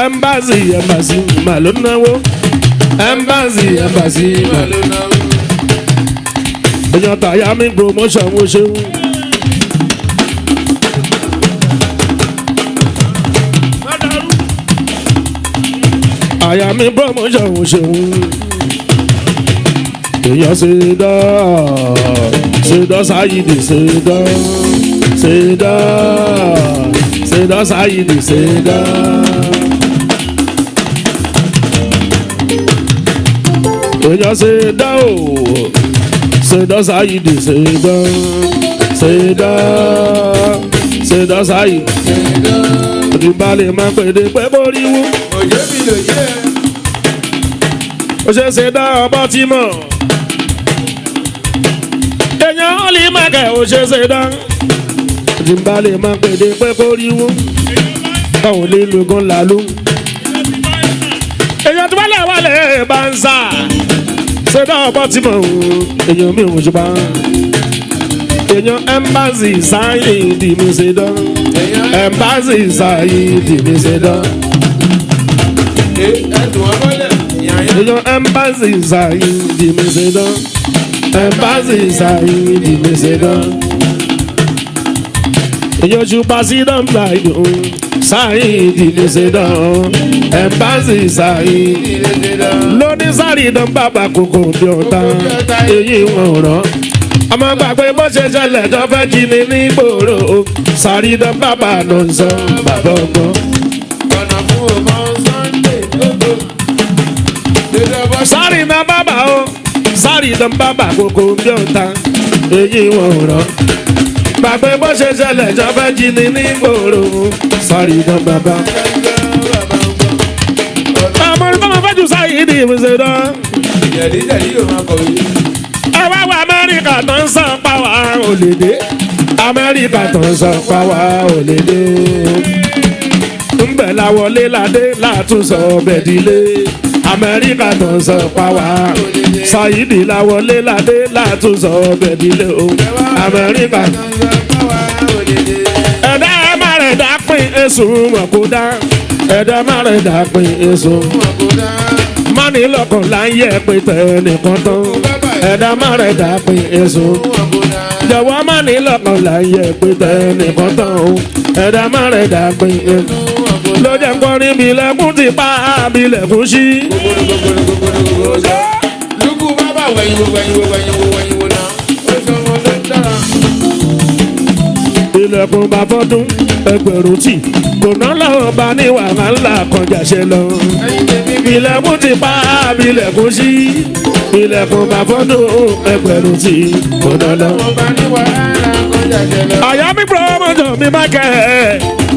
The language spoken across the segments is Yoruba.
ẹmbàsì ẹmbàsì mà ló náwó ẹmbàsì ẹmbàsì mà ló náwó. èèyàn tàyà mi promotion wo ṣeun. àyà mi promotion wo ṣeun. èèyàn ṣe dá ṣe dá sáyidì ṣe dá ṣe dá ṣe dá sáyidì ṣe dá. èèyàn ṣe dá o ṣe dá sáyidì ṣe dá ṣe dá ṣe dá sáyidì òdìbalẹ̀ máa pèdè pé borí wú òjò mi lò yẹ. ó ṣe ṣe dá ọbọ̀ tí mọ̀ èèyàn ó lè má kẹ́ ó ṣe ṣe dá òdìbalẹ̀ máa pèdè pé borí wú káwọn lè lo gan làlú èèyàn tó bá lè wà lè bá ń sà ṣe dá ọbọ̀ tí mọ̀ èèyàn mi ò ṣe bá èèyàn ẹmbàsì sáyìn ìdí mi ṣe dán ẹmbàsì sáyìn ìdí mi ṣe dán. ẹ̀dùn ọmọlẹ̀ yàyà. èèyàn ẹmbàsì sáyìn ìdí mi ṣe dán ẹmbàsì sáyìn ìdí mi ṣe dán. èèyàn ṣùpá sí dán báyìí sáyìn ìdí mi ṣe dán ẹmbàsì sáyìn lóní sáré dán bàbá kòkò bí ọ̀tá èyí wọn rán ọmọ gbàgbé bó ṣe ṣẹlẹ̀ tó fẹ́ jí ni ní gbòòrò sáré dán bàbá ló ń sọ bàbá ọgbọ́n. ọ̀nà fún ọmọ sunday lóko. dédé bọ́ sáré na bàbá o sáré dán bàbá kòkò bí ọ̀tá èyí wọn rán gbàgbé bó ṣe ṣẹlẹ̀ tó fẹ́ jí ni ní gbòòrò sáré dán bàbá. àmọ́ ní báwọn fẹ́ jù sáyé ní ìmùsẹ̀ dán. jẹ̀dí jẹ̀dí yóò máa kọ̀wé. ẹ wá wá amẹ́ríkà tó ń sàn pàwá ò lè dé amẹ́ríkà tó ń sàn pàwá ò lè dé ńbẹ̀ la wọlé ládé látúnṣọ bẹ̀dílé amẹ́ríkà tó ń sàn pàwá ṣáyídì la wọlé ládé látúnṣọ bẹ̀dílé o amẹ́ríkà ẹ̀dá ẹ̀ má rẹ̀ dá pín èso mọ̀ kó dá ẹ̀dá má rẹ̀ dá pín èso mani lọkàn là ń yẹ pé tẹ nìkan tán ẹ̀dá má rẹ̀ dá pín èso jọ̀wọ́ mani lọkàn là ń yẹ pé tẹ nìkan tán o ẹ̀dá má rẹ̀ dá pín èso ló jẹ́ kọrin bilẹ̀kùn ti pa bilẹ̀kùn sí. lukú bábà wẹ̀yìn wo wẹ̀yìn wo wẹ̀yìn wo wẹ̀yìn wo náà. ó sọ wọn ló dára. ilẹ̀kùn bá fọ́dún ẹgbẹ̀rún tì kò ná lọ́wọ́ bá ní wàhálà ńlá kọjá ṣe lọ. ẹyin tèmi bí. ilẹ̀kùn ti pa bilẹ̀kùn sí. ilẹ̀kùn bá fọ́dún ẹgbẹ̀rún tì kò ná lọ́wọ́. wọ́n bá ní wàhálà kọjá jẹlẹ. àyà mi promotion mi máa kẹ́ ẹ̀.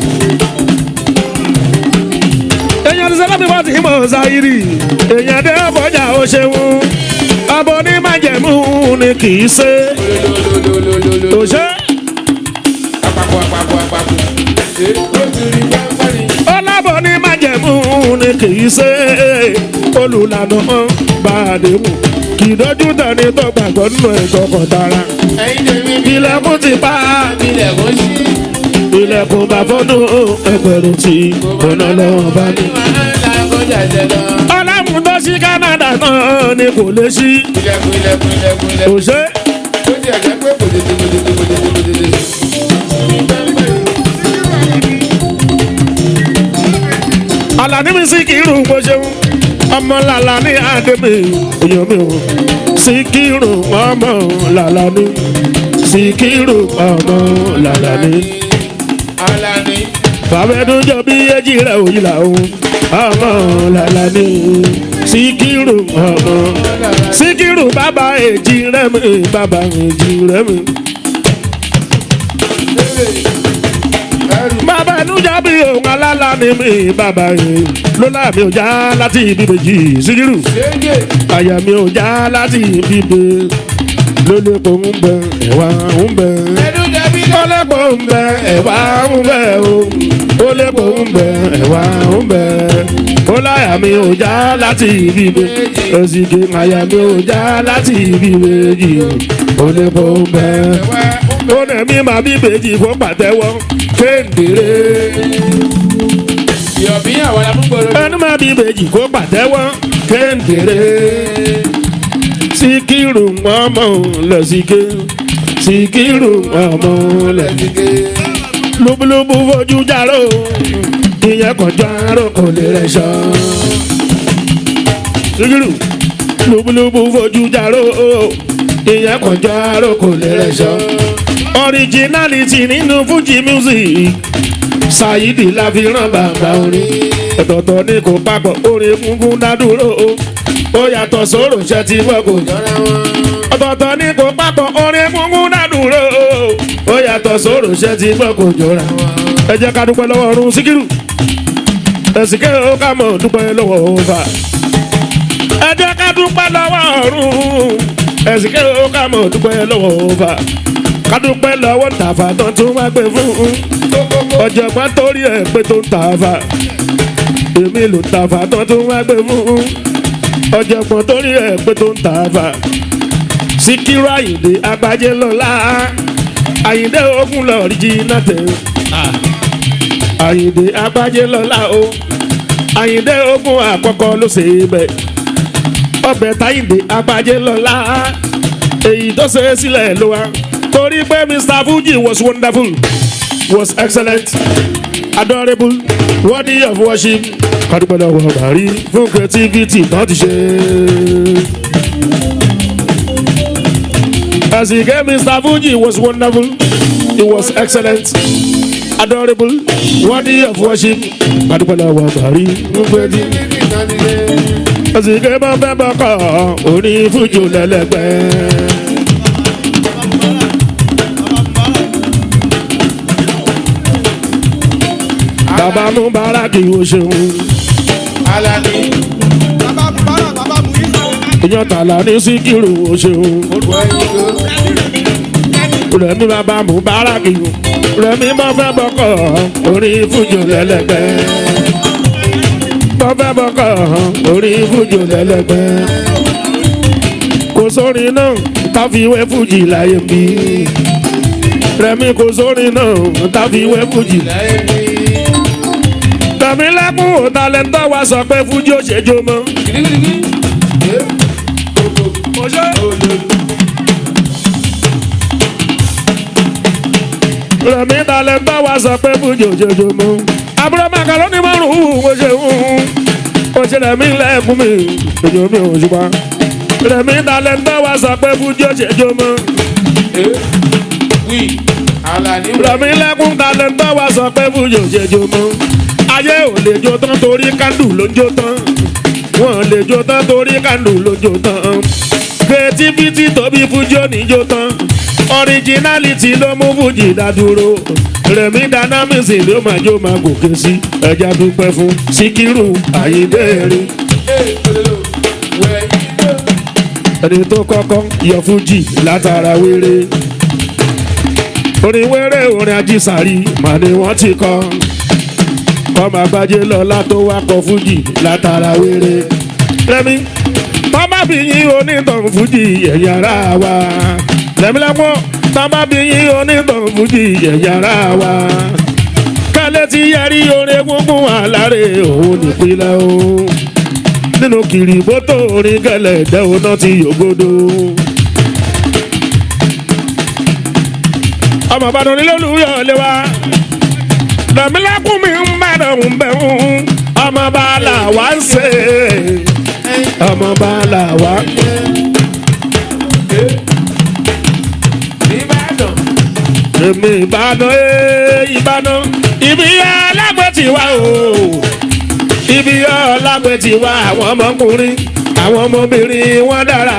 èèyàn ti sẹ́lá mi wá ti mọ̀ ṣáírì èèyàn dé ọ̀fọ̀jà ó ṣeun abọ́ ní májẹ̀mú ni kì í ṣe lolololololo. òṣè àpapọ̀ àpapọ̀ àpapọ̀. ṣé ó ti rí pẹ́ńpẹ́ ni. ọlábọ̀ ní májẹ̀mú ni kì í ṣe olùlànà bá a dé mú kì í dójú tani tó gbàgbọ́ nínú ẹ̀kọ́ kan tara ẹyin tèmi bí. ilẹ̀kùn ti pa ilẹ̀ kò sí. ilẹ̀kùn bá fọ́dún ẹgbẹ̀rún tí ọ̀nà lọ́wọ́ bá ní. wàhálà kọjá jẹlẹ. ọlọ́run tó ṣí canada náà ni kò lè ṣí ilẹ̀kùn ilẹ̀kùn ilẹ̀kùn ilẹ̀kùn. òṣè ó ti ẹ̀jẹ̀ pé kò tètè kò tètè kò tètè kò tètè. alani mi sí kírun bó ṣeun ọmọ làlà ní àdèmí èèyàn mi ò sí kírun ọmọ làlà ní sí kírun ọmọ làlà ní. Alani. bàbẹ́dún jọ bí èjì rẹ̀ òyìn làwọn ọmọ làlà ní síkírù ọmọ síkírù bàbá èjì rẹ̀ mi bàbá èjì rẹ̀ mi. bàbá ẹnu jọ bí òun alálà ní mi bàbá yìí lọ́la mi ò já láti ibi méjì síkírù Ṣéńgè. àyà mi ò já láti ibi bè lólèpọ̀ ń bẹ ẹ̀wà ń bẹ Ẹnu jẹbi lọ. ọlẹ́pọ̀ ń bẹ ẹ̀wà ń bẹ o ọlẹ́pọ̀ ń bẹ ẹ̀wà ń bẹ ó láyà mi ò já láti ibi bè òsìkè àyà mi ò já láti ibi méjì ọlẹ́pọ̀ ń bẹ ó nà mí máa bí méjì fún pàtẹ́wọ́ kéńdéré Yọ̀bí àwọn amúgbòrò. ẹnu máa bí ìbejì kó pàtẹ́wọ́ kéńdéré síkírù ọmọ lẹ́sìké síkírù ọmọ lẹ́sìké lóbúlóbú fojú járó ìyẹn kọjá àrò kò lè rẹ̀ ṣọ́ síkírù lóbúlóbú fojú járó ìyẹn kọjá àrò kò lè rẹ̀ ṣọ́ originality nínú fuji music ṣáyídì la fi rán bàbá orin ọ̀tọ̀ọ̀tọ̀ ní kò papọ̀ orin funfun dádúró ó yàtọ̀ sóró ṣẹ́ tí wọ́n kò jọra wọn. ọ̀tọ̀ọ̀tọ̀ ní kò papọ̀ orin funfun dádúró ó yàtọ̀ sóró ṣẹ́ tí wọ́n kò jọra wọn. ẹ jẹ́ ká dúpẹ́ lọ́wọ́ ọ̀run síkírù ẹ̀sìn kẹ́ ó ká mọ̀ dúpẹ́ lọ́wọ́ ọ̀fà. ẹ jẹ́ ká dúpẹ́ lọ́wọ́ ọ̀run ẹ̀sìn kẹ́ ó ká mọ̀ dúpẹ́ lọ́wọ́ ọ̀fà. ká dúpẹ́ lọ́wọ́ tàfà tán tún wá gbé fún un ọ̀jọ̀gbọ́n torí ẹ̀ pé tó ń tàfà èmi ló ń tàfà tán tún wá gbé fún un ọ̀jọ̀gbọ́n torí ẹ̀ pé tó ń tàfà síkírù àyìndé agbájé lọ́la àyìndé ogun lọ́ọ̀rì jìnnà tẹ̀ àyìndé agbájé lọ́la o àyìndé ogun àkọ́kọ́ ló ṣe é bẹ̀ ọbẹ̀ táyìndé agbájé lọ́la èyí tó ṣe é sílẹ̀ ló wá torí pé mr fuji was wonderful was excellent adorable worthy of worship kádùpẹ́lẹ́ wọ bàrí fún creativity tán ti ṣe. As he gave Mr. Fuji was wonderful, it was excellent, adorable, worthy of worship. Kádùpẹ́lẹ́ wọ bàrí fún creativity tán ti ṣe. As he gave my member kọ́ orí Fuji lẹ́lẹ́gbẹ́. bàbá mú báràkì o ṣeun Alani. bàbá bàbá bàbá mú yín sọ. ìyàn tààlà ní síkírù o ṣeun rẹmi bàbá mú báràkì o rẹmi bá fẹ́ bọ́kọ̀ orí fújò lẹ́lẹ́gbẹ́ bá fẹ́ bọ́kọ̀ orí fújò lẹ́lẹ́gbẹ́ kò sórin náà káfíwé fújì láyé bí rẹmi kò sórin náà káfíwé fújì láyé bí tàbí lẹ́kùn òtálẹ́ńtọ́ wa sọ pé fújì ó ṣe jó mọ́. rẹ̀mí talẹ́ńtọ́ wa sọ pé fújì ó ṣe jó mọ́. àbúrò màkàlónì márùn-ún mo ṣe ń mo ṣe rẹ̀mí lẹ́kùn mi ojú mi ò ṣùgbọ́n. rẹ̀mí talẹ́ńtọ́ wa sọ pé fújì ó ṣe jó mọ́. Wí. Alani. rẹ̀mí lẹ́kùn talẹ́ńtọ́ wa sọ pé fújì ó ṣe jó mọ́ ayé ò lè jó tán torí kándù ló ń jó tán wọn lè jó tán torí kándù ló ń jó tán creativity tóbi fújì ò ní jó tán originality ló mú fújì dádúró rẹ̀mí dynamics ló máa jó máa gòkè sí ẹja dúpẹ́ fún síkírù àyíndéèrè ẹni tó kọ́kọ́ yọ fújì látara wéré orin wéré orin ajísàrí màá ni wọ́n ti kọ́ kọ́mọ agbájé lọ́la tó wá kọ fújì látara wéré. rẹ́mi tọ́ba bí yín onítàn fújì ẹ̀yà ara wa. rẹ́mi lẹ́pọ̀ tọ́ba bí yín onítàn fújì ẹ̀yà ara wa. kálẹ̀ ti yẹrí orin gbogbo àlàré òun nípínlẹ̀ o. nínú kìrìbótò orin kẹlẹ̀ dẹ́wọ́n náà ti yògodo. ọmọ ìbàdàn nílẹ̀ olùyọ̀ lé wa dàmílẹ́kùn mi ń bẹ̀rẹ̀ ń bẹ̀rù ọmọ bá là wá ń ṣe ọmọ bá là wá. Ìbàdàn. èmi ìbàdàn ee ìbàdàn ibi alágbè ti wá o ibi alágbè ti wá àwọn ọmọkùnrin àwọn ọmọbìnrin wọn dára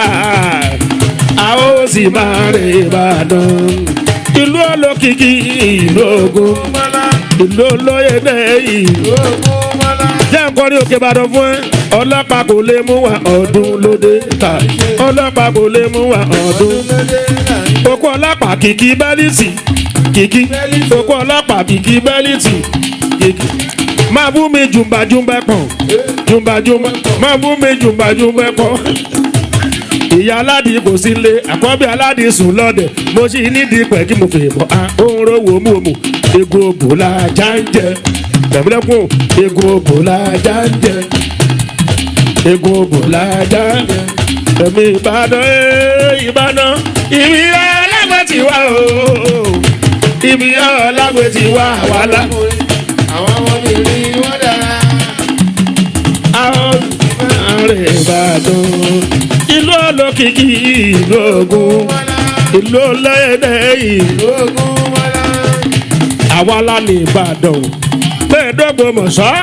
àwọn ó sì máa rìn ìbàdàn ìlú olókìkí ìlú ogun ìlú olóyèdè ìlú jẹ́ nǹkan ní òkè ìbàdàn fún ẹ ọlọ́pàá kò lè mú wa ọdún lóde ta ọlọ́pàá kò lè mú wa ọdún okú ọlọ́pàá kìkì bẹ́líìtì kìkì okú ọlọ́pàá kìkì bẹ́líìtì kìkì máa bú mi jùmbàjùmbẹ pọ̀ jùmbàjùmbẹ máa bú mi jùmbàjùmbẹ pọ̀ ìyá aládìí kò sí lé àkọ́bí aládìí sùn lọ́dẹ̀ mo sì nídìí pẹ̀ kí mo fè mọ́ a òun rówó mú òmù ego bòlá jáńjẹ tẹ̀mílẹ́kùn egun òbò lájà ń jẹ egun òbò lájà ń jẹ tẹ̀mí ìbàdàn ee ìbàdàn ibi ọlágbé ti wá o ibi ọlágbé ti wá wàhálà àwọn ọmọbìnrin wọn dára. àwọn ààrẹ ìbàdàn ìlú olókìkí ìlú ogun ìlú ọlẹ́dẹ̀ ìlú ogun wọlá. àwa la ní ìbàdàn mẹ́ẹ̀ẹ́dọ́gbọ̀n mọ̀ṣọ́.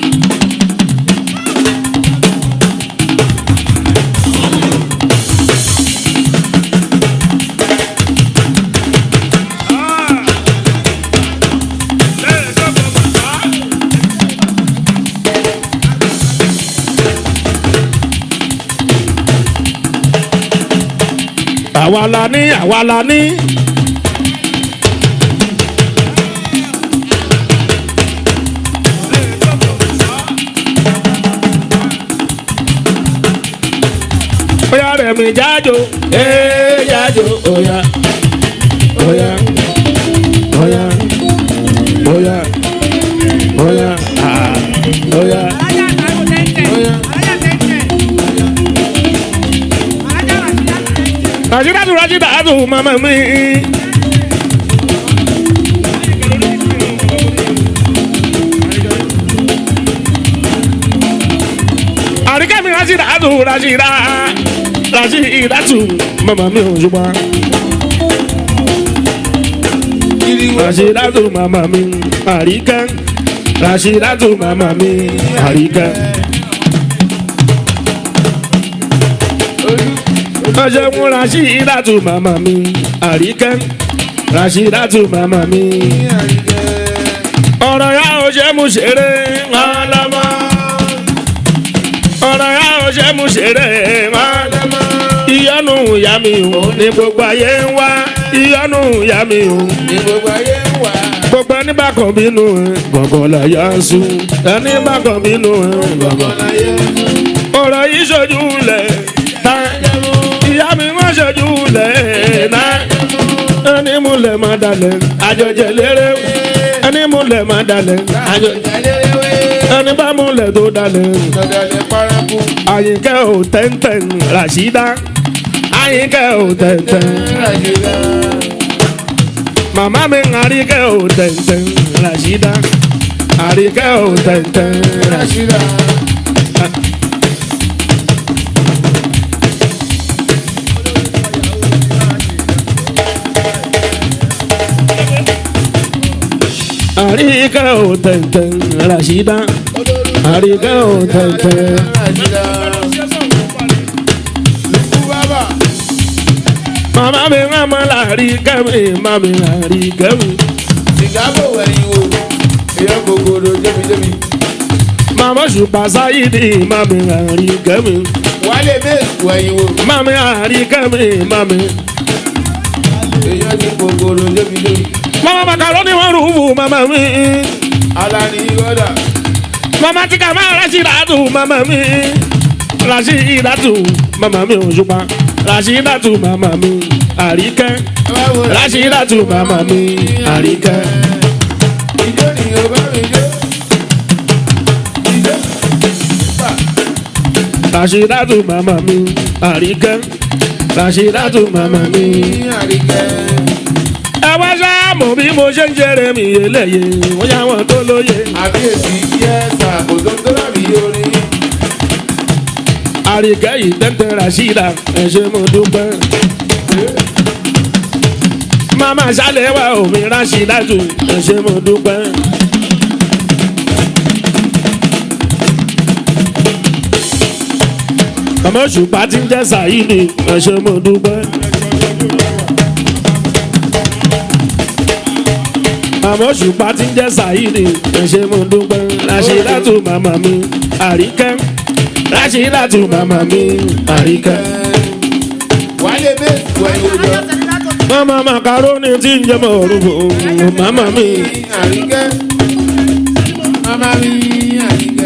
àwa la ní àwa la ní. Oya rẹ̀ mi jájo, ee jájo, oya, oya, oya, oya, oya, ah, oya. Rajidatu Rajidatu mama mi. Àríkẹ́ mi Rajidatu Rajida Rajidatu mama mi ò ṣùgbọ́n. Rajidatu mama mi Àríkẹ́ Rajidatu mama mi Àríkẹ́. ọjọ́ mú Rashidatu màmá mi àríkẹ́ Rashidatu màmá mi. ọ̀rọ̀ ya ò ṣe mú ṣeré ọlọ́mọ. ọ̀rọ̀ ya ò ṣe mú ṣeré ọlọ́mọ. ìyọnu ìyá mi ò ní gbogbo ayé ń wá ìyọnu ìyá mi ò. ní gbogbo ayé ń wà. gbogbo ẹni bá kàn bínú ẹ gbọ̀ngàn láyà ń sùn ẹni bá kàn bínú ẹ gbọ̀ngàn láyé ń sùn. ọ̀rọ̀ yìí ṣojú lẹ̀ tá ìyá mi wọ́n ṣojú lẹ̀ náà ẹni múlẹ̀ máa dalẹ̀ àjọjẹ lérè ẹni múlẹ̀ máa dalẹ̀ àjọjẹ ẹni bá múlẹ̀ tó dalẹ̀ Dọ̀dọ̀lẹ̀ paraku. àyìnkẹ́ ò tẹ́ntẹ́n Ràṣídá àyìnkẹ́ ò tẹ́ntẹ́n Ràṣídà. màmá mi àríkẹ́ ò tẹ́ntẹ́n Ràṣídá àríkẹ́ ò tẹ́ntẹ́n Ràṣídá. Ràṣídà. àríkẹ́ ò tẹ́ntẹ́n Ràṣídá àríkẹ́ ò tẹ́ntẹ́n. Ràṣídà. Lùkú bàbà. Màmá mi rán mọ́ àríkẹ́ mi màmá mi àríkẹ́ mi. Sìgábò wẹ̀yìn wò. Èèyàn kòkòrò jẹ́mi-jẹ́mi. Màmá ṣùpá sáyidì màmá mi àríkẹ́ mi. Wálé méèkù wẹ̀yìn wò. Màmá mi àríkẹ́ mi màmá mi. Èèyàn ti kòkòrò jẹ́mi-jẹ́mi. Màmá makaroni wọn rùn fún màmá mi. Alani Gọ́dà. Màmá tí ká máa Rashidatu màmá mi. Rashidatu màmá mi òṣùpá. Rashidatu màmá mi àríkẹ́. Ẹ wá wo Rashidatu màmá mi àríkẹ́. Ìjó ni Yorùbá mi jó. Ìjó. Fà. Rashidatu màmá mi àríkẹ́. Rashidatu màmá mi. Ní àríkẹ́. ẹ wá sáàmù bí mo ṣe ń ṣeré mi eléyè wọ́n yá wọn tó lóye. Àbíyèsí yẹ́sà kò tó tó dàbí orin. àríkẹ́ yìí tẹ́tẹ́ Rashida ẹ ṣé mo dúpẹ́. màmá ṣálẹ̀ wá omi Rashidatu ẹ ṣé mo dúpẹ́. màmá òṣùpá tí ń jẹ́ Saidi ẹ ṣé mo dúpẹ́. màmá òṣùpá tí ń jẹ́ Saidi ẹ ṣé mo dúpẹ́. Rashidatu màmá mi àríkẹ́. Rashidatu màmá mi àríkẹ́. Wálé méèkù wẹ̀yìn wò jọ. Mama macaroni tí ń jẹ́ mọ̀ orúkọ màmá mi. Àríkẹ́. Màmá mi àríkẹ́.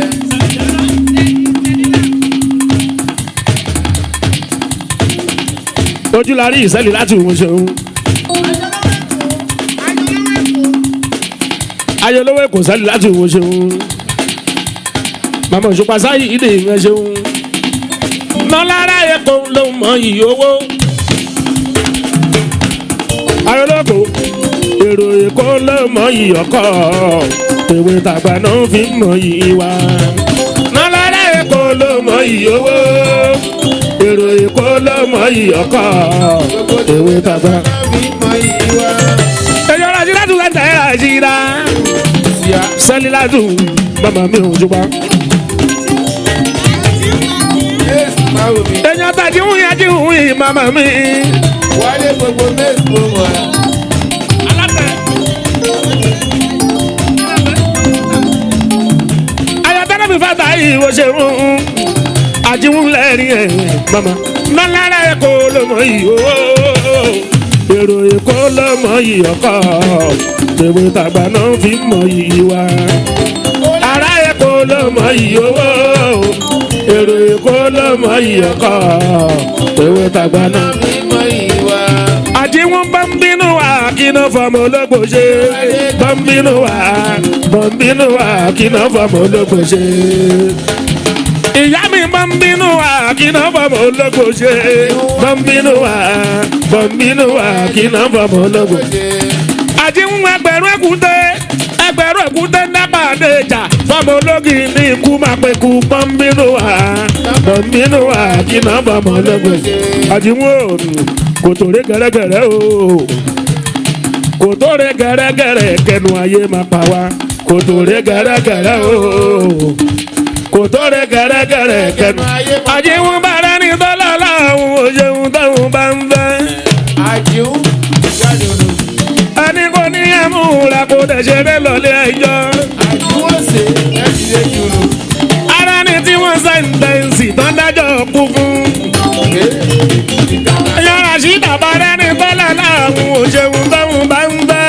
Ojú la rí ìṣẹ́lẹ̀ láti òun ṣeun. ayọ̀lọ́wọ́ èkó sẹ́lì láti wo ṣeun màmá òṣùpá sáyì ìdè ìyẹn ṣeun nọ́lára èkó ló mọ iyì owó ayọ̀lọ́kọ̀ èrò èkó ló mọ iyì ọkọ̀ èwe tàgbà náà fi ń mọ iyì wa nọ́lára èkó ló mọ iyì owó èrò èkó ló mọ iyì ọkọ̀ èwe tàgbà. ẹ̀yọ́ la ṣíra tún lẹ́tẹ̀ ẹ̀ ṣíra sẹ́ni láti bàbá mi ò jùpá. ẹ̀yọ́ ta jí wúyà jí wúyì màmá mi. wálé gbogbo mẹ́sì mo mọ̀ ẹ́. ayọ̀tẹ́lẹ̀ mi fàtà yìí wọ́n ṣe rún un àjíwún lẹ́rìn ẹ̀ mama nọ́lára èkó ló mọ yìí ooo èrò èkó ló mọ yìí ọkọ tèwé tàgbà náà fi ń mọ yìí wá ará èkó ló mọ yìí ooo èrò èkó ló mọ yìí ọkọ tèwé tàgbà náà mímọ ìwà. àjíwọ́n bá ń bínú wa kí náà fọmọ ológbò ṣe bá ń bínú wa bá ń bínú wa kí náà fọmọ ológbò ṣe. ìyá mi bá ń bínú wa kí náà fọmọ ológbò ṣe bá ń bínú wa bá ń bínú wa kí náà fọmọ ológbò ṣe. àjíwọ́n ẹgbẹ̀rún ẹ̀kúté ẹgbẹ̀rún ẹ̀kúté nápà dé ìjà fọmọ ológi ní ikú máa pẹ́ kú bá ń bínú wa bá ń bínú wa kí náà fọmọ ológbò ṣe. àjíwọ́n kò tó rí gẹ́rẹ́gẹ́rẹ́ o kò tó rí gẹ́rẹ́gẹ́rẹ́ kẹnu ayé máa pa wá kò tó rí gẹ́rẹ́gẹ́rẹ́ o kò tó rí gẹ́rẹ́gẹ́rẹ́ kẹnu ayé wọn bá rẹ ní dọ́là láwọn òṣèlú táwọn bá ń fẹ́ àjíù jáde odò. ẹni kò ní ẹ̀mú rẹ kò dẹ̀ ṣe dé lọ́lé ẹjọ́ àjíù ọ̀sẹ̀ ẹ̀sì lè jùlọ. ara ni tí wọ́n sẹ́ńtẹ̀ǹsì tán dájọ́ kú fún yàrá sí bàbá rẹ ní dọ́là láwọn òṣèlú táwọn bá ń fẹ́.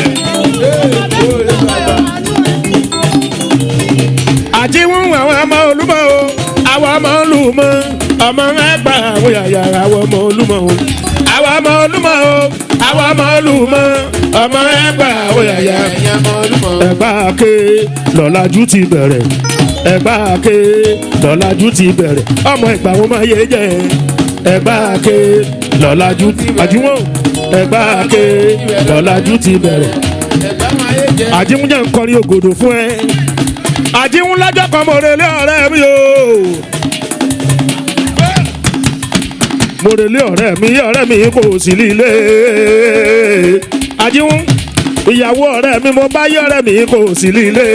àti wọn àwọn ọmọ olúmọ o àwọn ọmọ olúmọ ọmọ ẹgbà àwọn yàyà àwọn ọmọ olúmọ o àwọn ọmọ olúmọ o àwọn ọmọ olúmọ ọmọ ẹgbà àwọn yàyà ẹ̀yà mọ olúmọ. ẹgbà ké lọ́làjú ti bẹ̀rẹ̀ ẹgbà ké lọ́làjú ti bẹ̀rẹ̀ ọmọ ẹgbà wọn máa yé jẹ ẹgbà ké lọ́làjú ti àjùwọ̀n ẹgbà ké lọ́làjú ti bẹ̀rẹ̀ ẹ̀gbá máa yé jẹ. àjíwúnjẹ ń kọrin ògòdò fún ẹ àjíwún lọ́jọ́ kan mo relé ọ̀rẹ́ mi o mo relé ọ̀rẹ́ mi ọ̀rẹ́ mi kò sí líle àjíwún ìyàwó ọ̀rẹ́ mi mo bá yé ọ̀rẹ́ mi kò sí líle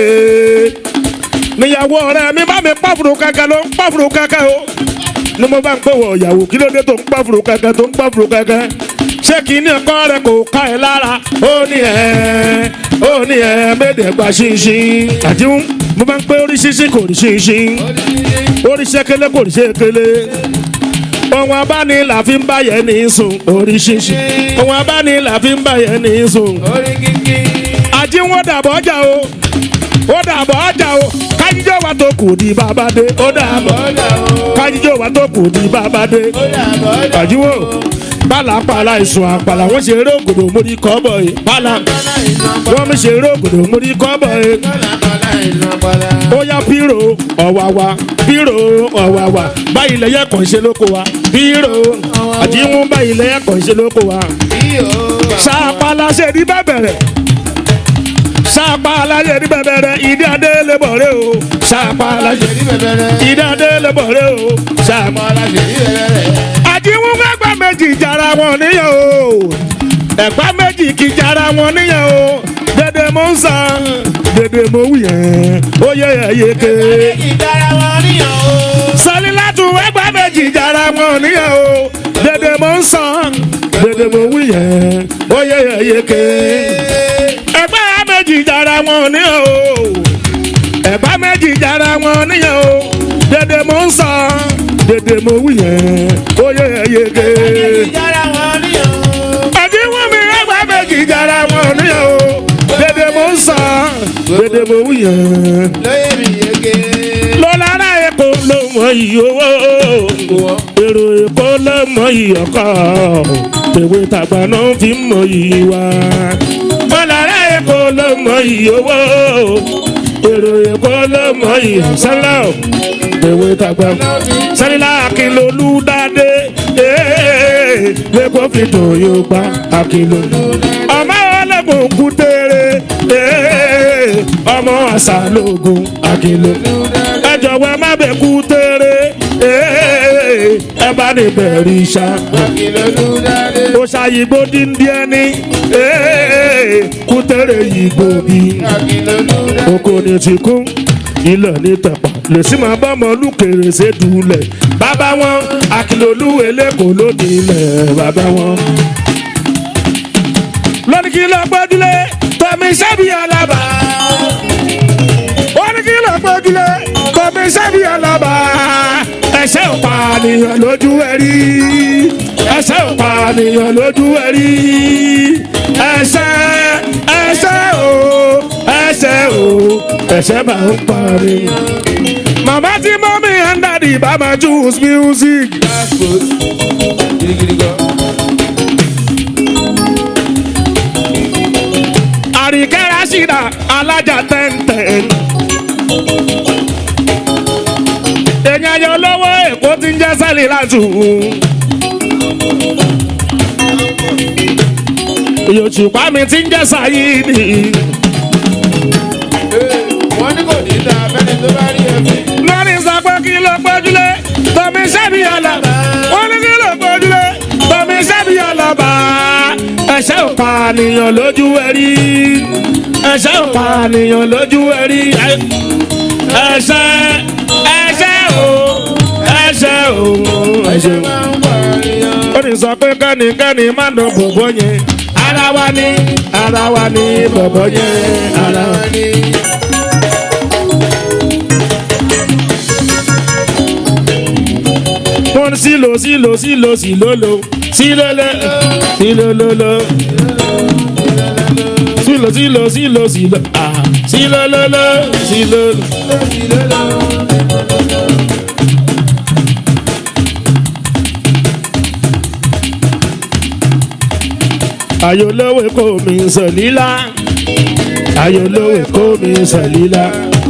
níyàwó ọ̀rẹ́ mi bá mi pàfùrù kẹ̀kẹ́ ló ń pàfùrù kẹ̀kẹ́ o ni mo bá ń pè wọ ìyàwó kí ló dé tó ń pàfùrù kẹ̀kẹ́ tó ń pàfùrù kẹ̀kẹ́ ṣé kìíní ọkọ rẹ kò ká ẹ lára ó ní ẹ ó ní ẹ méde gba ṣinṣin àjíwún mo bá ń pè orí ṣinṣin kò rí ṣinṣin orí ṣẹkẹlẹ kò rí ṣẹkẹlẹ ohun abáni là fi ń báyẹn ní sùn orí ṣinṣin ohun abáni là fi ń báyẹn ní sùn orí kíkí. àjíwọ́n dàbọ̀ ọjà o ó dàbọ̀ ọjà o kájíjọ́ wa tó kù di bàbá dé ó dàbọ̀ bọ́dà o. kájíjọ́ wa tó kù di bàbá dé bọ́dà bọ́dà. àjíwò pàlàpàlà ìsùn àpàlà wọn ṣe eré ògòdò mórí kọ́bọ̀ yìí pàlà bọ́dà iná bọ́dà. wọn mi ṣe eré ògòdò mórí kọ́bọ̀ yìí bọ́dà bọ́dà iná bọ́dà. ó yá pírò ọ̀wàwà pírò ọ̀wàwà báyìí lẹ́yẹ kàn ṣe lóko wa pírò àjíwọ́n báyìí lẹ́yẹ kàn ṣe lóko wa iyò. ṣàpàlà ṣe ní bẹ́bẹ̀rẹ̀ ṣàpàlà ṣe ní bẹ́bẹ̀rẹ̀ ìdí adé lè bọ̀ rẹ o ṣàpàlà ṣe ṣèlú bẹ̀bẹ̀rẹ̀. ìdí adé lè bọ̀ rẹ o ṣàpàlà bọ́dà ṣèlú bẹ̀bẹ̀rẹ̀. àjíwọ́n gbàgbà méjì jara wọn níyàn o ẹ̀gbá méjì kì í jara wọn níyàn o dédé mo ń san dédé mo wù yẹn ó yẹ ẹyẹ ké ìdára wọn níyàn o. sọlílátù ẹ̀gbá méjì jara wọn níyàn o dédé mo ń san dédé mo wù yẹn ó yẹ ẹyẹ ké ẹ̀gbá méjì jara wọn níyàn o ẹ̀gbá méjì jara wọn níyàn o dédé mo ń san dédé mo wù yẹn ó yẹ ẹyẹ ké ìdára wọn níyàn o. àdéhùn mi ẹgbà méjì jara wọn níyàn o dédé mo ń sàn dédé mo wù yẹn. lóye mi yege. lọ́lára èkó ló mọ iyì owó èrò èkó ló mọ iyì ọkọ tèwe tàgbà náà fi ń mọ iyì wa. lọ́lára èkó ló mọ iyì owó èrò èkó ló mọ iyì sẹ́lẹ̀ o ewé tàgbà sẹ́lẹ̀ akínlólú dáadé lẹ́kọ̀ọ́ fi tó yóò gbá akínlólú ọmọ ọlẹ́gbọ̀n kú tẹ́rẹ́ ọmọ àṣà lóògùn akínlólú ẹ jọ̀wọ́ ẹ má bẹ̀ kú tẹ́rẹ́ ẹ bá ní bẹ̀rẹ̀ iṣá ó ṣàyìnbó díndín ẹni kú tẹ́rẹ̀ yìí gbòógì oko ni ti kún ilẹ̀ ní tẹ̀pà lè sí máa bá ọmọ olùkèrè ṣèdúlẹ̀ bàbá wọn akilolu eléko lóde ilẹ̀ bàbá wọn. lónìí kí ló gbójúlé tọ́mi sábì alábà. wọ́n ní kí ló gbójúlé tọ́mi sábì alábà. ẹsẹ̀ ò pànìyàn lójú ẹ̀rí. ẹsẹ̀ ò pànìyàn lójú ẹ̀rí. ẹsẹ̀ ẹsẹ̀ o ẹsẹ̀ o ẹsẹ̀ máa ń parí. màmá tí mọ́mí and daddy bá máa choose music. àríkẹ́ rásìdà alájà tẹ́ntẹ́n. èèyàn yọ lọ́wọ́ èkó tí ń jẹ́ sẹ́lì látù. yòòṣùpá mi ti ń jẹ́ sàyídì. wọ́n ní kò ní ta abẹ́ni tó bá rí ẹbí. lórí sọ pé kí ló gbójúlé tọ́mi sẹ́bi ọlọ́ba wọ́n ní kí ló gbójúlé tọ́mi sẹ́bi ọlọ́ba ẹ̀ṣẹ̀ ò pànìyàn lójú ẹ̀rí ẹ̀ṣẹ̀ ò pànìyàn lójú ẹ̀rí ẹ̀ṣẹ̀ ẹ̀ṣẹ̀ ò ẹ̀ṣẹ̀ ò ẹ̀ṣẹ̀ ò. máa ń pààyàn. ó ní sọ pé kẹ́nikẹ́ni má dán bòbó yẹn ara wa ni ara wa ni bòbó yẹn ara wa ni. wọ́n sílò sílò sílò sílòlò sílòlò sílòlòlò sílò sílò sílò sílò ah sílòlòlò sílòlò. ayolowe kò mi sọ̀lílá ayolowe kò mi sọ̀lílá.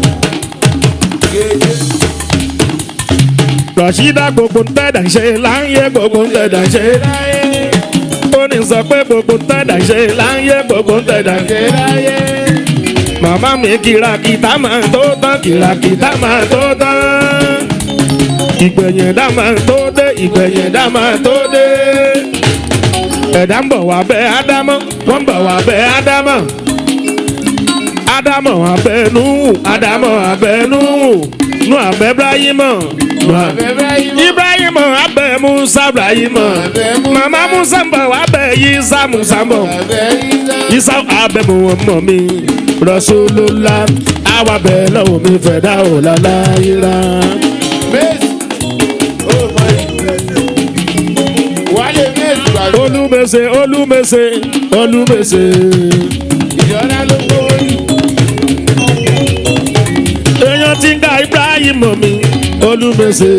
rọ̀ṣídà gbogbo ntẹ̀dà ṣe láyé gbogbo ntẹ̀dà ṣe láyé. ó ní sọ pé gbogbo ntẹ̀dà ṣe láyé gbogbo ntẹ̀dà ṣe láyé. màmá mi kìràkìtà máa tó tán kìràkìtà máa tó tán. ìgbẹ̀yìn dá máa tó dé ìgbẹ̀yìn dá máa tó dé. ẹ̀dá ń bọ̀ wá bẹ́ ádámọ́ wọ́n ń bọ̀ wá bẹ́ ádámọ́. ádámọ̀ abẹ́nú ádámọ̀ abẹ́nú nù abẹ́ ibrahimọ̀ nù abẹ́ ibrahim abẹ musa ibrahim mama musa ń bọ̀ wá bẹ yisa musa ń bọ̀ yisa abẹ mu ọmọ mi rọṣọlọlá àwa bẹ lọ́wọ́ mi fẹ́ dá o lálá yíra. wálé méjì gbàgbọ́. olùmẹsẹ olùmẹsẹ olùmẹsẹ ìjọba ló gbówó jù. èèyàn ti ń ga ibrahim mi olùmẹsẹ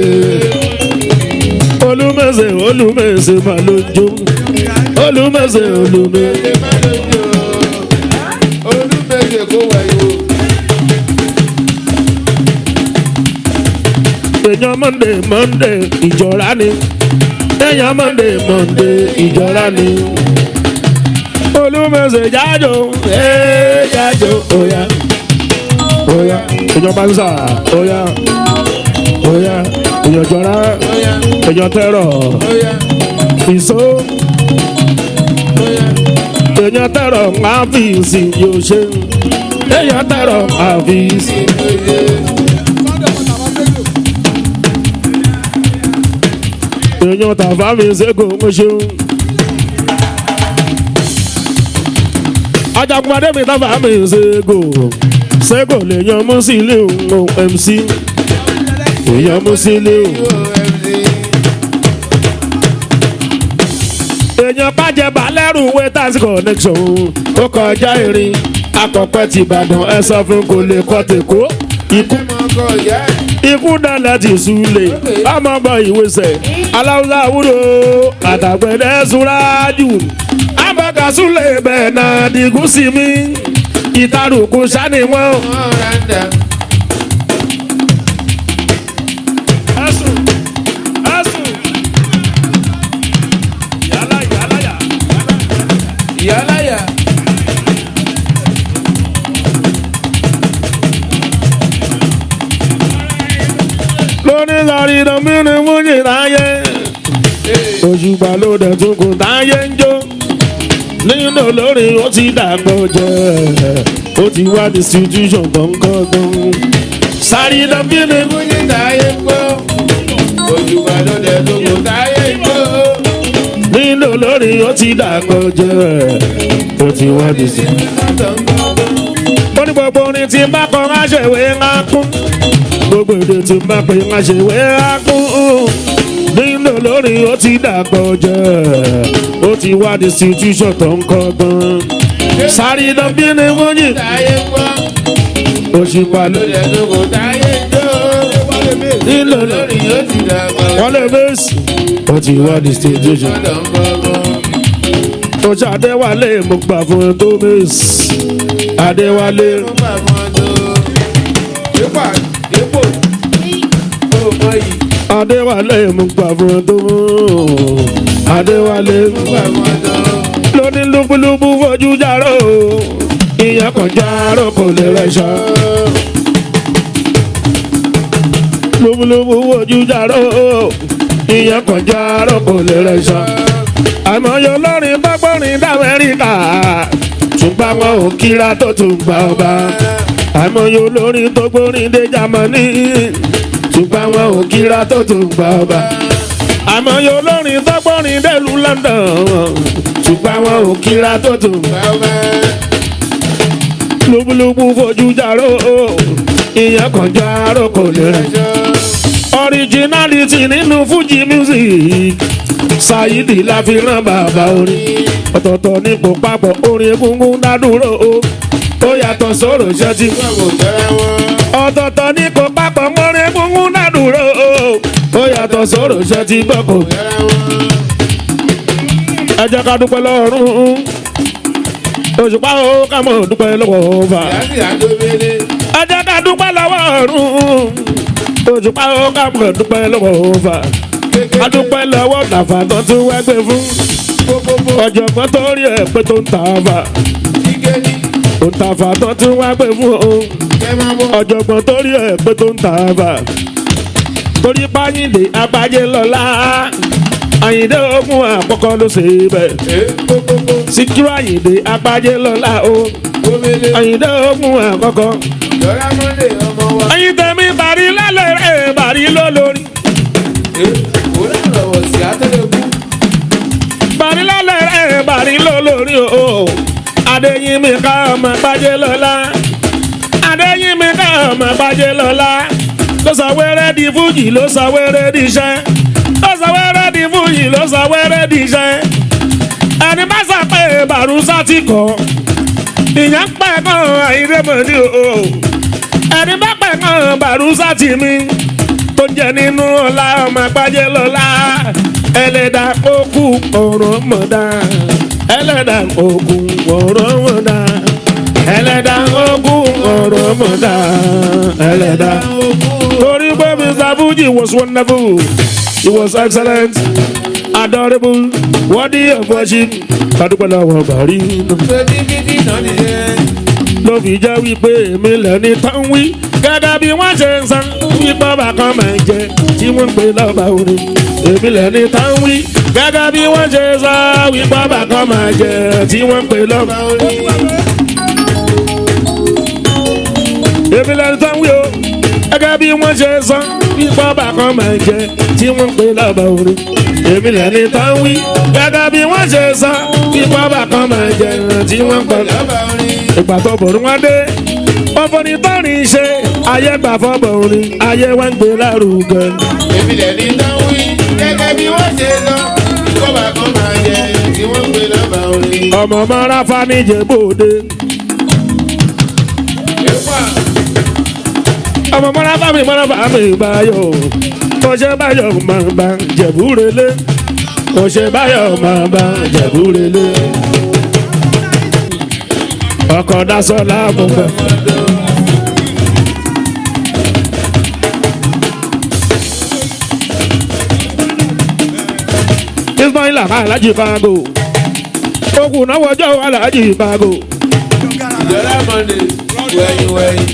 olùmẹsẹ olùmẹsẹ mà ló ń jó olùmẹsẹ olùmẹsẹ. Ṣé má lójú o? Olúmẹ̀sẹ̀ kó wẹ̀yìn o. èèyàn monday monday ìjọra ni èèyàn monday monday ìjọra ni olùmọ̀ọ́sẹ̀ jájò ee jájò oya oya èèyàn banza oya oya èèyàn jọra Óyá, èèyàn tẹrọ óyá, ìṣó óyá. èèyàn tẹrọ àfíìsì yóò ṣe èèyàn tẹrọ àfíìsì. èèyàn tàfà mi ṣègò mo ṣeun. ajagunpadé mi tàfà mi ṣègò ṣègò lèèyàn mú sí ilé òun mc èèyàn mú sí ilé òun. OMC. èèyàn bàjẹ́ balẹ̀rù wẹ́tàsí connection ó kọjá irin akọ̀pẹ́ ti ìbàdàn ẹ sọ fún kò lè kọ́ tèkó ikú Ẹ mọ ọkọ ìyá ẹ̀. ikú dálẹ̀ ti súlẹ̀ ọmọọgbọ ìwésẹ̀ aláwùsá wúlò àtàgbẹ̀dẹ súrájù abọ́kà súlẹ̀ bẹ́ẹ̀ náà dìgún sí mi ìtarùkù sani wọn. Ọ̀ràndà. ẹsùn ẹsùn yálà yálà yà. Ìyáláyà. lóní sọrí ìdánmínú mújì láyé òṣùpá ló dẹ̀ tún kò táyé ń jó nínú lórí ó ti dàgbọ́ jẹ́ ó ti wá distribution gbọ̀ngàn sáré ìdánmínú Múni táyé gbọ́. Òjùbà ló dẹ̀ tó kò táyé gbọ́. nínú lórí ó ti dàgbọ́ jẹ́ ó ti wá distribution. ó ní gbogbo orin tí bá kọ má ṣe ìwé ńlá kún gbogbo èdè tí bá pè má ṣe ìwé ńlá kún nínú lórí ó ti dàgbọ́ jẹ́ ó ti wá distribution tó ń kọ́ gan. sáré iná bí ni wọ́n yìí Táyé gbọ́. òṣìpá Ló ló dẹ̀ tó kò táyé gbọ́. nílò Lórí ó ti dàgbà. wọ́n lè bẹ́ẹ̀sì ó ti wá distribution. Ọ̀dọ̀ ń gbọ́gbọ́. ó ṣe adéwálé mo gbà fún ẹ tó bẹ́ẹ̀sì adéwálé Ó gbà fún ọdún. Dépò dépò. Ó mọ yìí. adéwálé mo gbà fún ẹ tó adéwálé. Ó gbà fún ọdún. lóní lúbúlúbú fojú járó ìyẹn kan járó kò lè rẹṣọ. lúbúlúbú fojú járó ìyẹn kan járó kò lè rẹṣọ. àmọ́yọ olórin bá gbọ́rin d'Amẹ́ríkà ṣùgbọ́n wọn ò kíra tó tún gba ọba. àmọ́yọ olórin tó gbórin dé Jámánì ṣùgbọ́n wọn ò kíra tó tún gba ọba àmọ́ yóò lórin tọ́gbọ́rin dẹ́lu London ṣùgbọ́n àwọn ò kíra tó tún Bàbá. lúbúlúbú fojú járó ìyẹn kan járó kò lè rìn originality nínú Fuji music Saidi la fi rán bàbá orin ọ̀tọ̀ọ̀tọ̀ nípò papọ̀ orin egungun dádúró ó yàtọ̀ sọ̀rọ̀ ṣẹ́tì Wọ́n kò tẹ́ra wọn. ọ̀tọ̀ọ̀tọ̀ nípò papọ̀ mọ́rin egungun dádúró ó yàtọ̀ sọ̀rọ̀ ṣẹ́tì gbọ́kọ̀ Tẹ́ra wọn. ẹ jẹ́ ká dúpẹ́ lọ́rùn òṣùpá ó ká mọ̀ dúpẹ́ lọ́wọ́ ọba Láti àdóbélé. ẹ jẹ́ ká dúpẹ́ lọ́wọ́ ọ̀run òṣùpá ó ká mọ̀ dúpẹ́ lọ́wọ́ ọba a dúpẹ́ lọ́wọ́ tàfà tó tún wẹ́gbẹ́ fún Pópópó. ọ̀jọ̀gbọ́n tó rí ẹ̀ pé tó ń ta àfà Kíkéní. tó ń tàfà tó tún wẹ́gbẹ́ fún o Kẹ́ máa bọ̀. ọ̀jọ̀gbọ́n tó rí ẹ̀ pé tó ń ta àfà torí páyìndé agbájé lọ́la àyìndé ogun àkọ́kọ́ ló ṣe bẹ́ẹ̀ Ee pópópó. síkírù àyìndé agbájé lọ́la o. Gómìnà. àyìndé ogun àkọ́kọ́. Lọ́lá Mọ́ndé ọmọ wa. ẹyin tẹ̀mí bàrí lálẹ́ rẹ̀ bàrí lólórí. Ee òun náà lọ́wọ́ sí àtẹ̀lẹ́kù. bàrí lálẹ́ rẹ̀ bàrí lólórí o. adéyínmi ká ọmọ gbájé lọ́la. adéyínmi ká ọmọ gbájé lọ́la. ló sọ wẹ́rẹ́ di fújì ló sọ wẹ́rẹ́ di iṣẹ́. ló sọ wẹ́rẹ́ di fújì ló sọ wẹ́rẹ́ di iṣẹ́. ẹni bá sọ pé bàrúsà ti kọ́. ìyẹn pẹ́ kàn àyíndé mọ̀ ní o. ẹni bá pẹ̀ kàn bàrúsà ti mi tó jẹ nínú ọlá ọmọ àgbájẹ lọlá ẹlẹ́dà òkú ọ̀rọ̀ mọ̀dá ẹlẹ́dà òkú ọ̀rọ̀ mọ̀dá ẹlẹ́dà òkú ọ̀rọ̀ mọ̀dá ẹlẹ́dà torí pé Mr. Fuji was wonderful he was excellent adorable worthy of worship kadúpẹ́ lọ́wọ́ bàrí Sọ́dí bíbí náà nìyẹn. ló fi jẹ́ wípé èmi lẹ́ni tán wí gẹ́gẹ́ bí wọ́n ṣe ń san wípé ọba kan máa jẹ tí wọ́n ń pè lọ́ba orin èmi lẹ́ni tán wí gẹ́gẹ́ bí wọ́n ṣe ń san wípé ọba kan máa jẹ tí wọ́n ń pè lọ́ba orin èmi lẹ́ni tán wí o gẹ́gẹ́ bí wọ́n ṣe ń san wípé ọba kan máa jẹ tí wọ́n ń pè lọ́ba orin èmi lẹ́ni tán wí gẹ́gẹ́ bí wọ́n ṣe ń san wípé ọba kan máa jẹ tí wọ́n ń pè lọ́ba Lọ́ba orin. ìgbà tó bòrú wọn dé ọfọni tọrin ṣe ayé gbà fọbọ orin ayé wa ń gbé lárugẹ. Èmi lẹ̀ ní dánwí. Gẹ́gẹ́ bí wọ́n ṣe lọ. Kọ́ba kan máa jẹ tí wọ́n ń pè lọ́ba orin. ọmọ mọ́ra fanijẹ bòde Èpà. ọmọ mọ́ra fami mọ́ra fami báyọ̀ ọṣẹ báyọ̀ máa bá jẹ̀búrẹ́lẹ́ ọṣẹ báyọ̀ máa bá jẹ̀búrẹ́lẹ́ ọkọ̀ dasọ́lá mo gbà. ismail alhaji fago okùn náà wọjọ́ alhaji fago ìjọba mọ̀ndé wẹ̀yìn wẹ̀yìn.